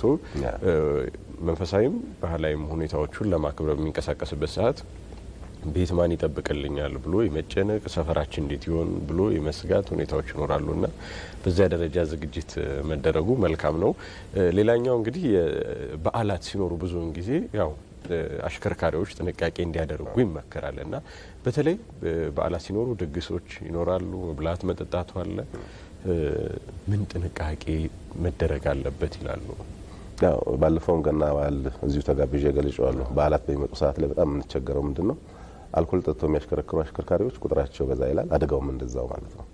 መንፈሳዊም ባህላዊም ሁኔታዎቹን ለማክበር በሚንቀሳቀስበት ሰዓት ቤት ማን ይጠብቅልኛል ብሎ የመጨነቅ ሰፈራችን እንዴት ይሆን ብሎ የመስጋት ሁኔታዎች ይኖራሉ እና በዚያ ደረጃ ዝግጅት መደረጉ መልካም ነው። ሌላኛው እንግዲህ በዓላት ሲኖሩ ብዙውን ጊዜ ያው አሽከርካሪዎች ጥንቃቄ እንዲያደርጉ ይመከራል እና በተለይ በዓላት ሲኖሩ ድግሶች ይኖራሉ፣ መብላት መጠጣቱ አለ። ምን ጥንቃቄ መደረግ አለበት ይላሉ? ያው ባለፈውም ገና በዓል እዚሁ ተጋብዤ ገልጬዋለሁ። በዓላት በሚመጡ ሰዓት ላይ በጣም የምንቸገረው ምንድን ነው? አልኮል ጠጥተው የሚያሽከረክሩ አሽከርካሪዎች ቁጥራቸው በዛ ይላል፣ አደጋውም እንደዛው ማለት ነው።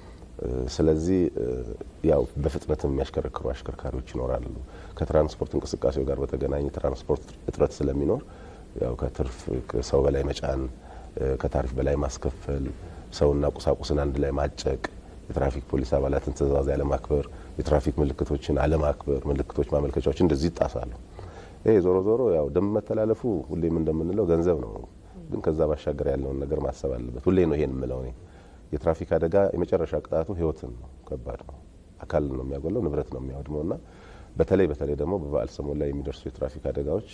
ስለዚህ ያው በፍጥነት የሚያሽከረክሩ አሽከርካሪዎች ይኖራሉ። ከትራንስፖርት እንቅስቃሴው ጋር በተገናኘ ትራንስፖርት እጥረት ስለሚኖር ያው ከትርፍ ሰው በላይ መጫን፣ ከታሪፍ በላይ ማስከፈል፣ ሰውና ቁሳቁስን አንድ ላይ ማጨቅ፣ የትራፊክ ፖሊስ አባላትን ትዕዛዝ ያለማክበር፣ የትራፊክ ምልክቶችን አለማክበር፣ ምልክቶች ማመልከቻዎች እንደዚህ ይጣሳሉ። ይሄ ዞሮ ዞሮ ያው ደንብ መተላለፉ ሁሌም እንደምንለው ገንዘብ ነው፣ ግን ከዛ ባሻገር ያለውን ነገር ማሰብ አለበት። ሁሌ ነው ይሄን የምለው እኔ የትራፊክ አደጋ የመጨረሻ ቅጣቱ ህይወትን ነው። ከባድ ነው። አካልን ነው የሚያጎለው፣ ንብረት ነው የሚያወድመው እና በተለይ በተለይ ደግሞ በበዓል ሰሞን ላይ የሚደርሱ የትራፊክ አደጋዎች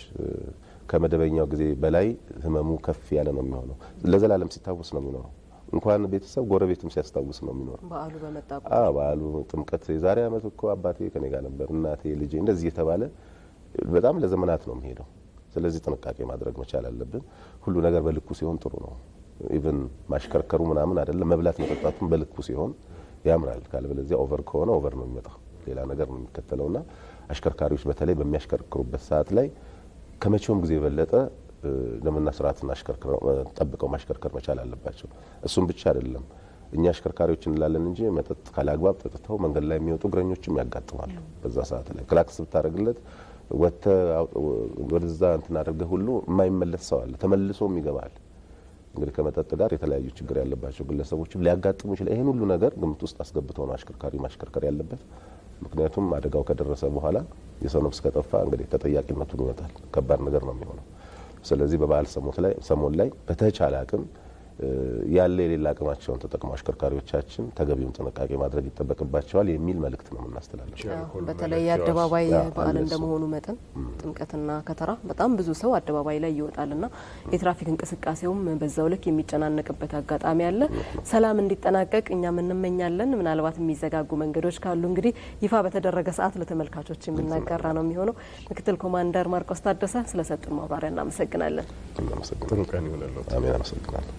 ከመደበኛው ጊዜ በላይ ህመሙ ከፍ ያለ ነው የሚሆነው። ለዘላለም ሲታወስ ነው የሚኖረው። እንኳን ቤተሰብ ጎረቤትም ሲያስታውስ ነው የሚኖረው። በዓሉ በመጣ በዓሉ ጥምቀት፣ የዛሬ ዓመት እኮ አባቴ ከኔ ጋር ነበር፣ እናቴ፣ ልጄ እንደዚህ የተባለ በጣም ለዘመናት ነው የሚሄደው። ስለዚህ ጥንቃቄ ማድረግ መቻል አለብን። ሁሉ ነገር በልኩ ሲሆን ጥሩ ነው። ኢቭን ማሽከርከሩ ምናምን አይደለም፣ መብላት መጠጣቱም በልኩ ሲሆን ያምራል። ካልበለዚያ ኦቨር ከሆነ ኦቨር ነው የሚመጣው፣ ሌላ ነገር ነው የሚከተለውና አሽከርካሪዎች በተለይ በሚያሽከርክሩበት ሰዓት ላይ ከመቼውም ጊዜ የበለጠ ደንብና ስርዓትን ጠብቀው ማሽከርከር መቻል አለባቸው። እሱም ብቻ አይደለም፣ እኛ አሽከርካሪዎች እንላለን እንጂ መጠጥ ካላግባብ ጠጥተው መንገድ ላይ የሚወጡ እግረኞችም ያጋጥማሉ። በዛ ሰዓት ላይ ክላክስ ብታደርግለት ወጥተ ወደዛ እንትን አድርገህ ሁሉ የማይመለስ ሰው አለ፣ ተመልሶም ይገባል። እንግዲህ ከመጠጥ ጋር የተለያዩ ችግር ያለባቸው ግለሰቦችም ሊያጋጥሙ ይችላል። ይህን ሁሉ ነገር ግምት ውስጥ አስገብተው ነው አሽከርካሪ ማሽከርከር ያለበት። ምክንያቱም አደጋው ከደረሰ በኋላ የሰው ነፍስ ከጠፋ እንግዲህ ተጠያቂነቱን ይመጣል። ከባድ ነገር ነው የሚሆነው። ስለዚህ በበዓል ሰሞን ላይ በተቻለ አቅም ያለ የሌላ አቅማቸውን ተጠቅመው አሽከርካሪዎቻችን ተገቢውን ጥንቃቄ ማድረግ ይጠበቅባቸዋል የሚል መልእክት ነው የምናስተላልፈው። በተለይ የአደባባይ በዓል እንደመሆኑ መጠን ጥምቀትና ከተራ በጣም ብዙ ሰው አደባባይ ላይ ይወጣልና የትራፊክ እንቅስቃሴውም በዛው ልክ የሚጨናነቅበት አጋጣሚ አለ። ሰላም እንዲጠናቀቅ እኛም እንመኛለን። ምናልባት የሚዘጋጉ መንገዶች ካሉ እንግዲህ ይፋ በተደረገ ሰዓት ለተመልካቾች የምናጋራ ነው የሚሆነው። ምክትል ኮማንደር ማርቆስ ታደሰ ስለሰጡን ማብራሪያ እናመሰግናለን። ጥሩ ቀን ይሆንልዎት። አሜን። አመሰግናለሁ።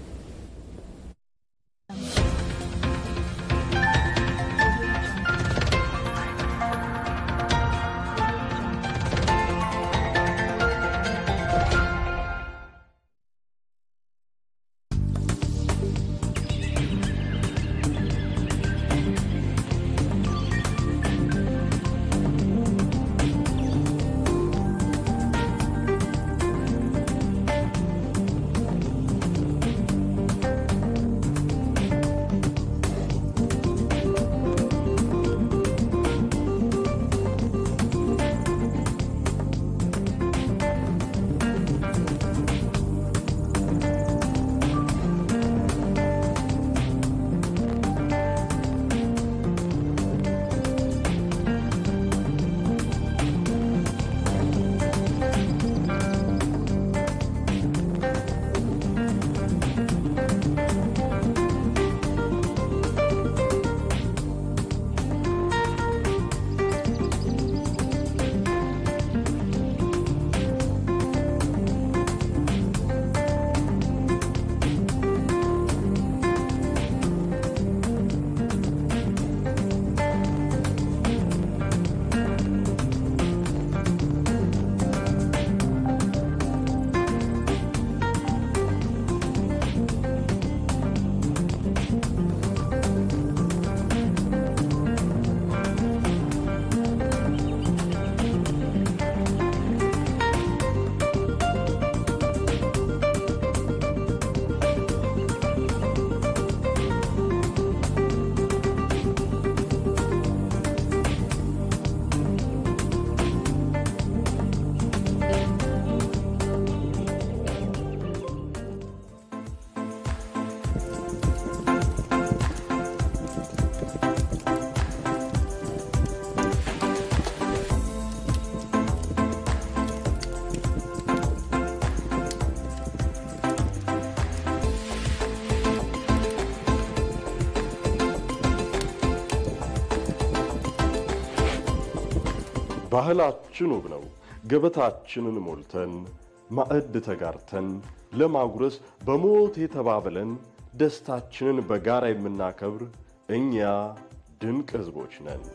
ባህላችን ውብ ነው። ገበታችንን ሞልተን ማዕድ ተጋርተን ለማጉረስ በሞት የተባብለን ደስታችንን በጋራ የምናከብር እኛ ድንቅ ሕዝቦች ነን።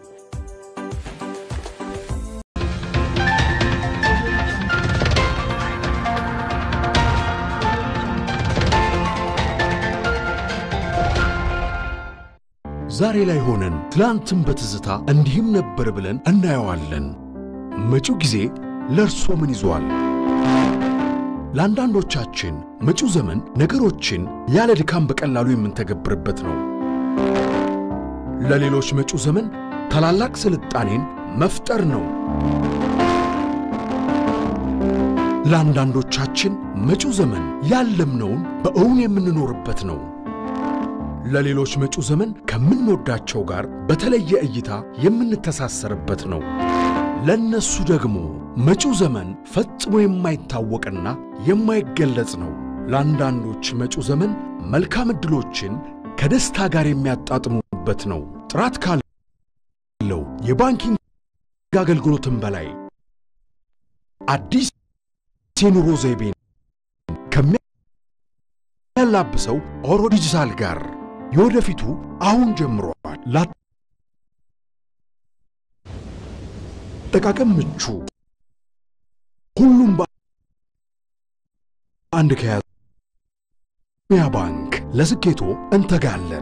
ዛሬ ላይ ሆነን ትላንትን በትዝታ እንዲህም ነበር ብለን እናየዋለን። መጪው ጊዜ ለእርሶ ምን ይዟል? ለአንዳንዶቻችን መጪው ዘመን ነገሮችን ያለ ድካም በቀላሉ የምንተገብርበት ነው። ለሌሎች መጪው ዘመን ታላላቅ ስልጣኔን መፍጠር ነው። ለአንዳንዶቻችን መጪው ዘመን ያለምነውን በእውን የምንኖርበት ነው። ለሌሎች መጪው ዘመን ከምንወዳቸው ጋር በተለየ እይታ የምንተሳሰርበት ነው። ለነሱ ደግሞ መጪው ዘመን ፈጽሞ የማይታወቅና የማይገለጽ ነው። ለአንዳንዶች መጪው ዘመን መልካም ዕድሎችን ከደስታ ጋር የሚያጣጥሙበት ነው። ጥራት ካለው የባንኪንግ አገልግሎትም በላይ አዲስ የኑሮ ዘይቤን ከሚያላብሰው ኦሮ ዲጂታል ጋር የወደፊቱ አሁን ጀምሯል። ለአጠቃቀም ምቹ ሁሉም በአንድ ከያዘ ያ ባንክ ለስኬቶ እንተጋለን።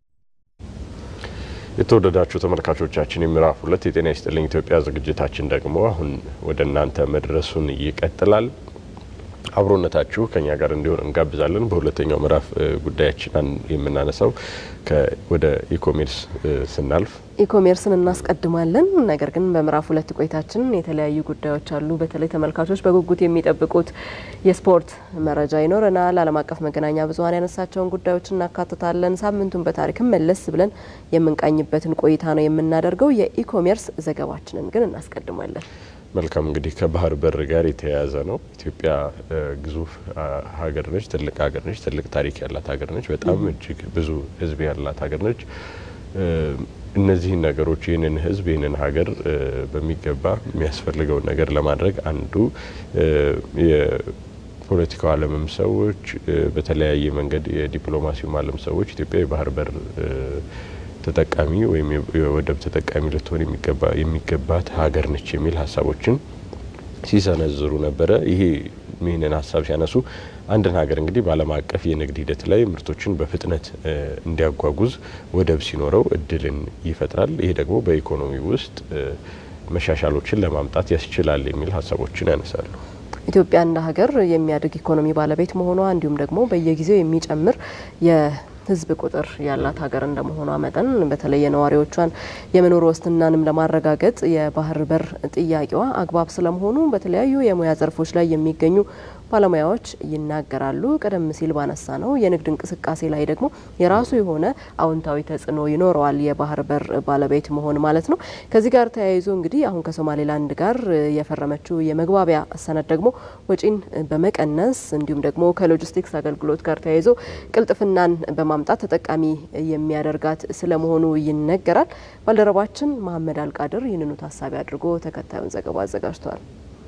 የተወደዳችሁ ተመልካቾቻችን የምዕራፍ ሁለት የጤና ይስጥልኝ ኢትዮጵያ ዝግጅታችን ደግሞ አሁን ወደ እናንተ መድረሱን ይቀጥላል። አብሮነታችሁ ከኛ ጋር እንዲሆን እንጋብዛለን። በሁለተኛው ምዕራፍ ጉዳያችን የምናነሳው ወደ ኢኮሜርስ ስናልፍ ኢኮሜርስን እናስቀድማለን። ነገር ግን በምዕራፍ ሁለት ቆይታችን የተለያዩ ጉዳዮች አሉ። በተለይ ተመልካቾች በጉጉት የሚጠብቁት የስፖርት መረጃ ይኖረናል። ዓለም አቀፍ መገናኛ ብዙኃን ያነሳቸውን ጉዳዮች እናካትታለን። ሳምንቱን በታሪክም መለስ ብለን የምንቃኝበትን ቆይታ ነው የምናደርገው። የኢኮሜርስ ዘገባችንን ግን እናስቀድማለን። መልካም እንግዲህ ከባህር በር ጋር የተያያዘ ነው። ኢትዮጵያ ግዙፍ ሀገር ነች፣ ትልቅ ሀገር ነች፣ ትልቅ ታሪክ ያላት ሀገር ነች፣ በጣም እጅግ ብዙ ሕዝብ ያላት ሀገር ነች። እነዚህን ነገሮች ይህንን ሕዝብ ይህንን ሀገር በሚገባ የሚያስፈልገውን ነገር ለማድረግ አንዱ የፖለቲካው ዓለምም ሰዎች በተለያየ መንገድ የዲፕሎማሲውም ዓለም ሰዎች ኢትዮጵያ የባህር በር ተጠቃሚ ወይም የወደብ ተጠቃሚ ልትሆን የሚገባት ሀገር ነች የሚል ሀሳቦችን ሲሰነዝሩ ነበረ። ይሄ ይህንን ሀሳብ ሲያነሱ አንድን ሀገር እንግዲህ በዓለም አቀፍ የንግድ ሂደት ላይ ምርቶችን በፍጥነት እንዲያጓጉዝ ወደብ ሲኖረው እድልን ይፈጥራል። ይሄ ደግሞ በኢኮኖሚ ውስጥ መሻሻሎችን ለማምጣት ያስችላል የሚል ሀሳቦችን ያነሳሉ። ኢትዮጵያ እንደ ሀገር የሚያድግ ኢኮኖሚ ባለቤት መሆኗ እንዲሁም ደግሞ በየጊዜው የሚጨምር ህዝብ ቁጥር ያላት ሀገር እንደመሆኗ መጠን በተለይ የነዋሪዎቿን የመኖር ዋስትናንም ለማረጋገጥ የባህር በር ጥያቄዋ አግባብ ስለመሆኑ በተለያዩ የሙያ ዘርፎች ላይ የሚገኙ ባለሙያዎች ይናገራሉ። ቀደም ሲል ባነሳ ነው የንግድ እንቅስቃሴ ላይ ደግሞ የራሱ የሆነ አዎንታዊ ተጽዕኖ ይኖረዋል የባህር በር ባለቤት መሆን ማለት ነው። ከዚህ ጋር ተያይዞ እንግዲህ አሁን ከሶማሌላንድ ጋር የፈረመችው የመግባቢያ ሰነድ ደግሞ ወጪን በመቀነስ እንዲሁም ደግሞ ከሎጂስቲክስ አገልግሎት ጋር ተያይዞ ቅልጥፍናን በማምጣት ተጠቃሚ የሚያደርጋት ስለመሆኑ ይነገራል። ባልደረባችን መሀመድ አልቃድር ይህንኑ ታሳቢ አድርጎ ተከታዩን ዘገባ አዘጋጅቷል።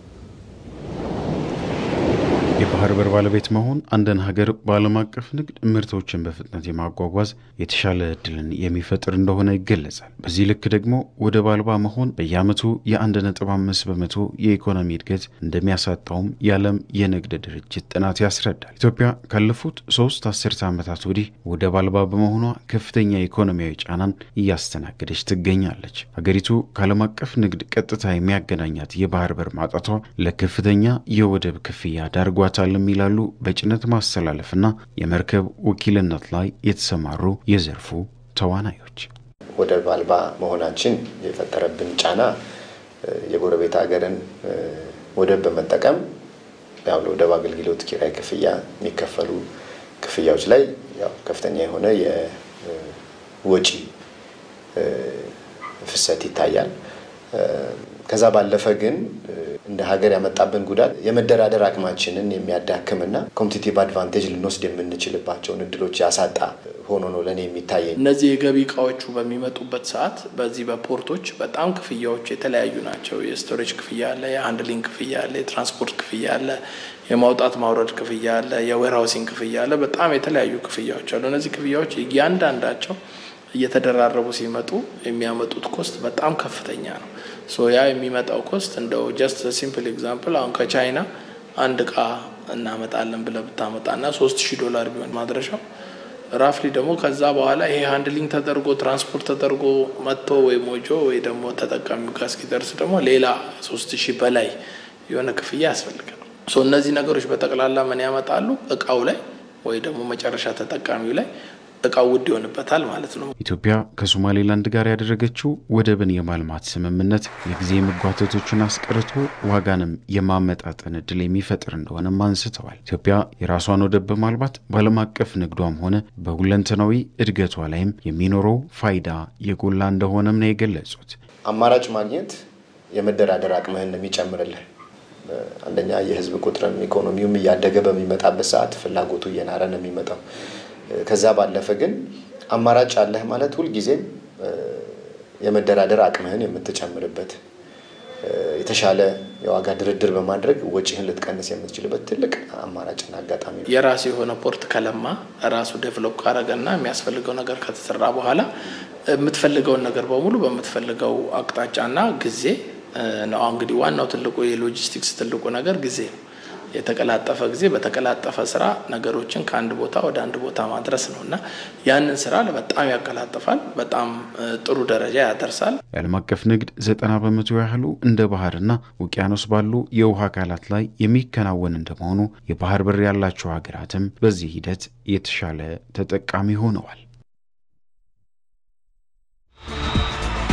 የባህር በር ባለቤት መሆን አንድን ሀገር በዓለም አቀፍ ንግድ ምርቶችን በፍጥነት የማጓጓዝ የተሻለ እድልን የሚፈጥር እንደሆነ ይገለጻል። በዚህ ልክ ደግሞ ወደብ አልባ መሆን በየዓመቱ የአንድ ነጥብ አምስት በመቶ የኢኮኖሚ እድገት እንደሚያሳጣውም የዓለም የንግድ ድርጅት ጥናት ያስረዳል። ኢትዮጵያ ካለፉት ሶስት አስርተ ዓመታት ወዲህ ወደብ አልባ በመሆኗ ከፍተኛ ኢኮኖሚያዊ ጫናን እያስተናገደች ትገኛለች። ሀገሪቱ ከዓለም አቀፍ ንግድ ቀጥታ የሚያገናኛት የባህር በር ማጣቷ ለከፍተኛ የወደብ ክፍያ ዳርጓ ይገባታልም ይላሉ በጭነት ማስተላለፍና የመርከብ ወኪልነት ላይ የተሰማሩ የዘርፉ ተዋናዮች። ወደብ አልባ መሆናችን የፈጠረብን ጫና የጎረቤት ሀገርን ወደብ በመጠቀም ያው ለወደብ አገልግሎት ኪራይ ክፍያ የሚከፈሉ ክፍያዎች ላይ ያው ከፍተኛ የሆነ የወጪ ፍሰት ይታያል። ከዛ ባለፈ ግን እንደ ሀገር ያመጣብን ጉዳት የመደራደር አቅማችንን የሚያዳክምና ኮምፒቲቲቭ አድቫንቴጅ ልንወስድ የምንችልባቸውን እድሎች ያሳጣ ሆኖ ነው ለእኔ የሚታየኝ። እነዚህ የገቢ እቃዎቹ በሚመጡበት ሰዓት በዚህ በፖርቶች በጣም ክፍያዎች የተለያዩ ናቸው። የስቶሬጅ ክፍያ አለ፣ የሃንድሊንግ ክፍያ አለ፣ የትራንስፖርት ክፍያ አለ፣ የማውጣት ማውረድ ክፍያ አለ፣ የዌርሃውሲንግ ክፍያ አለ። በጣም የተለያዩ ክፍያዎች አሉ። እነዚህ ክፍያዎች እያንዳንዳቸው እየተደራረቡ ሲመጡ የሚያመጡት ኮስት በጣም ከፍተኛ ነው። ሶ ያ የሚመጣው ኮስት እንደው ጀስት ሲምፕል ኤግዛምፕል አሁን ከቻይና አንድ እቃ እናመጣለን ብለህ ብታመጣና ሶስት ሺህ ዶላር ቢሆን ማድረሻው ራፍሊ ደግሞ ከዛ በኋላ ይሄ ሃንድሊንግ ተደርጎ ትራንስፖርት ተደርጎ መጥቶ ወይ ሞጆ ወይ ደግሞ ተጠቃሚው ጋር እስኪደርስ ደግሞ ሌላ ሶስት ሺህ በላይ የሆነ ክፍያ ያስፈልጋል። ሶ እነዚህ ነገሮች በጠቅላላ ምን ያመጣሉ? እቃው ላይ ወይ ደግሞ መጨረሻ ተጠቃሚው ላይ እቃው ውድ ይሆንበታል ማለት ነው። ኢትዮጵያ ከሶማሌላንድ ጋር ያደረገችው ወደብን የማልማት ስምምነት የጊዜ መጓተቶችን አስቀርቶ ዋጋንም የማመጣጠን እድል የሚፈጥር እንደሆነም አንስተዋል። ኢትዮጵያ የራሷን ወደብ በማልማት በዓለም አቀፍ ንግዷም ሆነ በሁለንተናዊ እድገቷ ላይም የሚኖረው ፋይዳ የጎላ እንደሆነም ነው የገለጹት። አማራጭ ማግኘት የመደራደር አቅምህን ነው የሚጨምርልህ። አንደኛ የህዝብ ቁጥርም ኢኮኖሚውም እያደገ በሚመጣበት ሰዓት ፍላጎቱ እየናረ ነው የሚመጣው። ከዛ ባለፈ ግን አማራጭ አለህ ማለት ሁልጊዜም የመደራደር አቅምህን የምትጨምርበት የተሻለ የዋጋ ድርድር በማድረግ ወጪህን ልትቀንስ የምትችልበት ትልቅ አማራጭና አጋጣሚ ነው። የራሱ የሆነ ፖርት ከለማ ራሱ ዴቨሎፕ ካረገና የሚያስፈልገው ነገር ከተሰራ በኋላ የምትፈልገውን ነገር በሙሉ በምትፈልገው አቅጣጫና ጊዜ ነው። እንግዲህ ዋናው ትልቁ የሎጂስቲክስ ትልቁ ነገር ጊዜ ነው። የተቀላጠፈ ጊዜ በተቀላጠፈ ስራ ነገሮችን ከአንድ ቦታ ወደ አንድ ቦታ ማድረስ ነው እና ያንን ስራ በጣም ያቀላጥፋል፣ በጣም ጥሩ ደረጃ ያደርሳል። የዓለም አቀፍ ንግድ ዘጠና በመቶ ያህሉ እንደ ባህርና ውቅያኖስ ባሉ የውሃ አካላት ላይ የሚከናወን እንደመሆኑ የባህር በር ያላቸው ሀገራትም በዚህ ሂደት የተሻለ ተጠቃሚ ሆነዋል።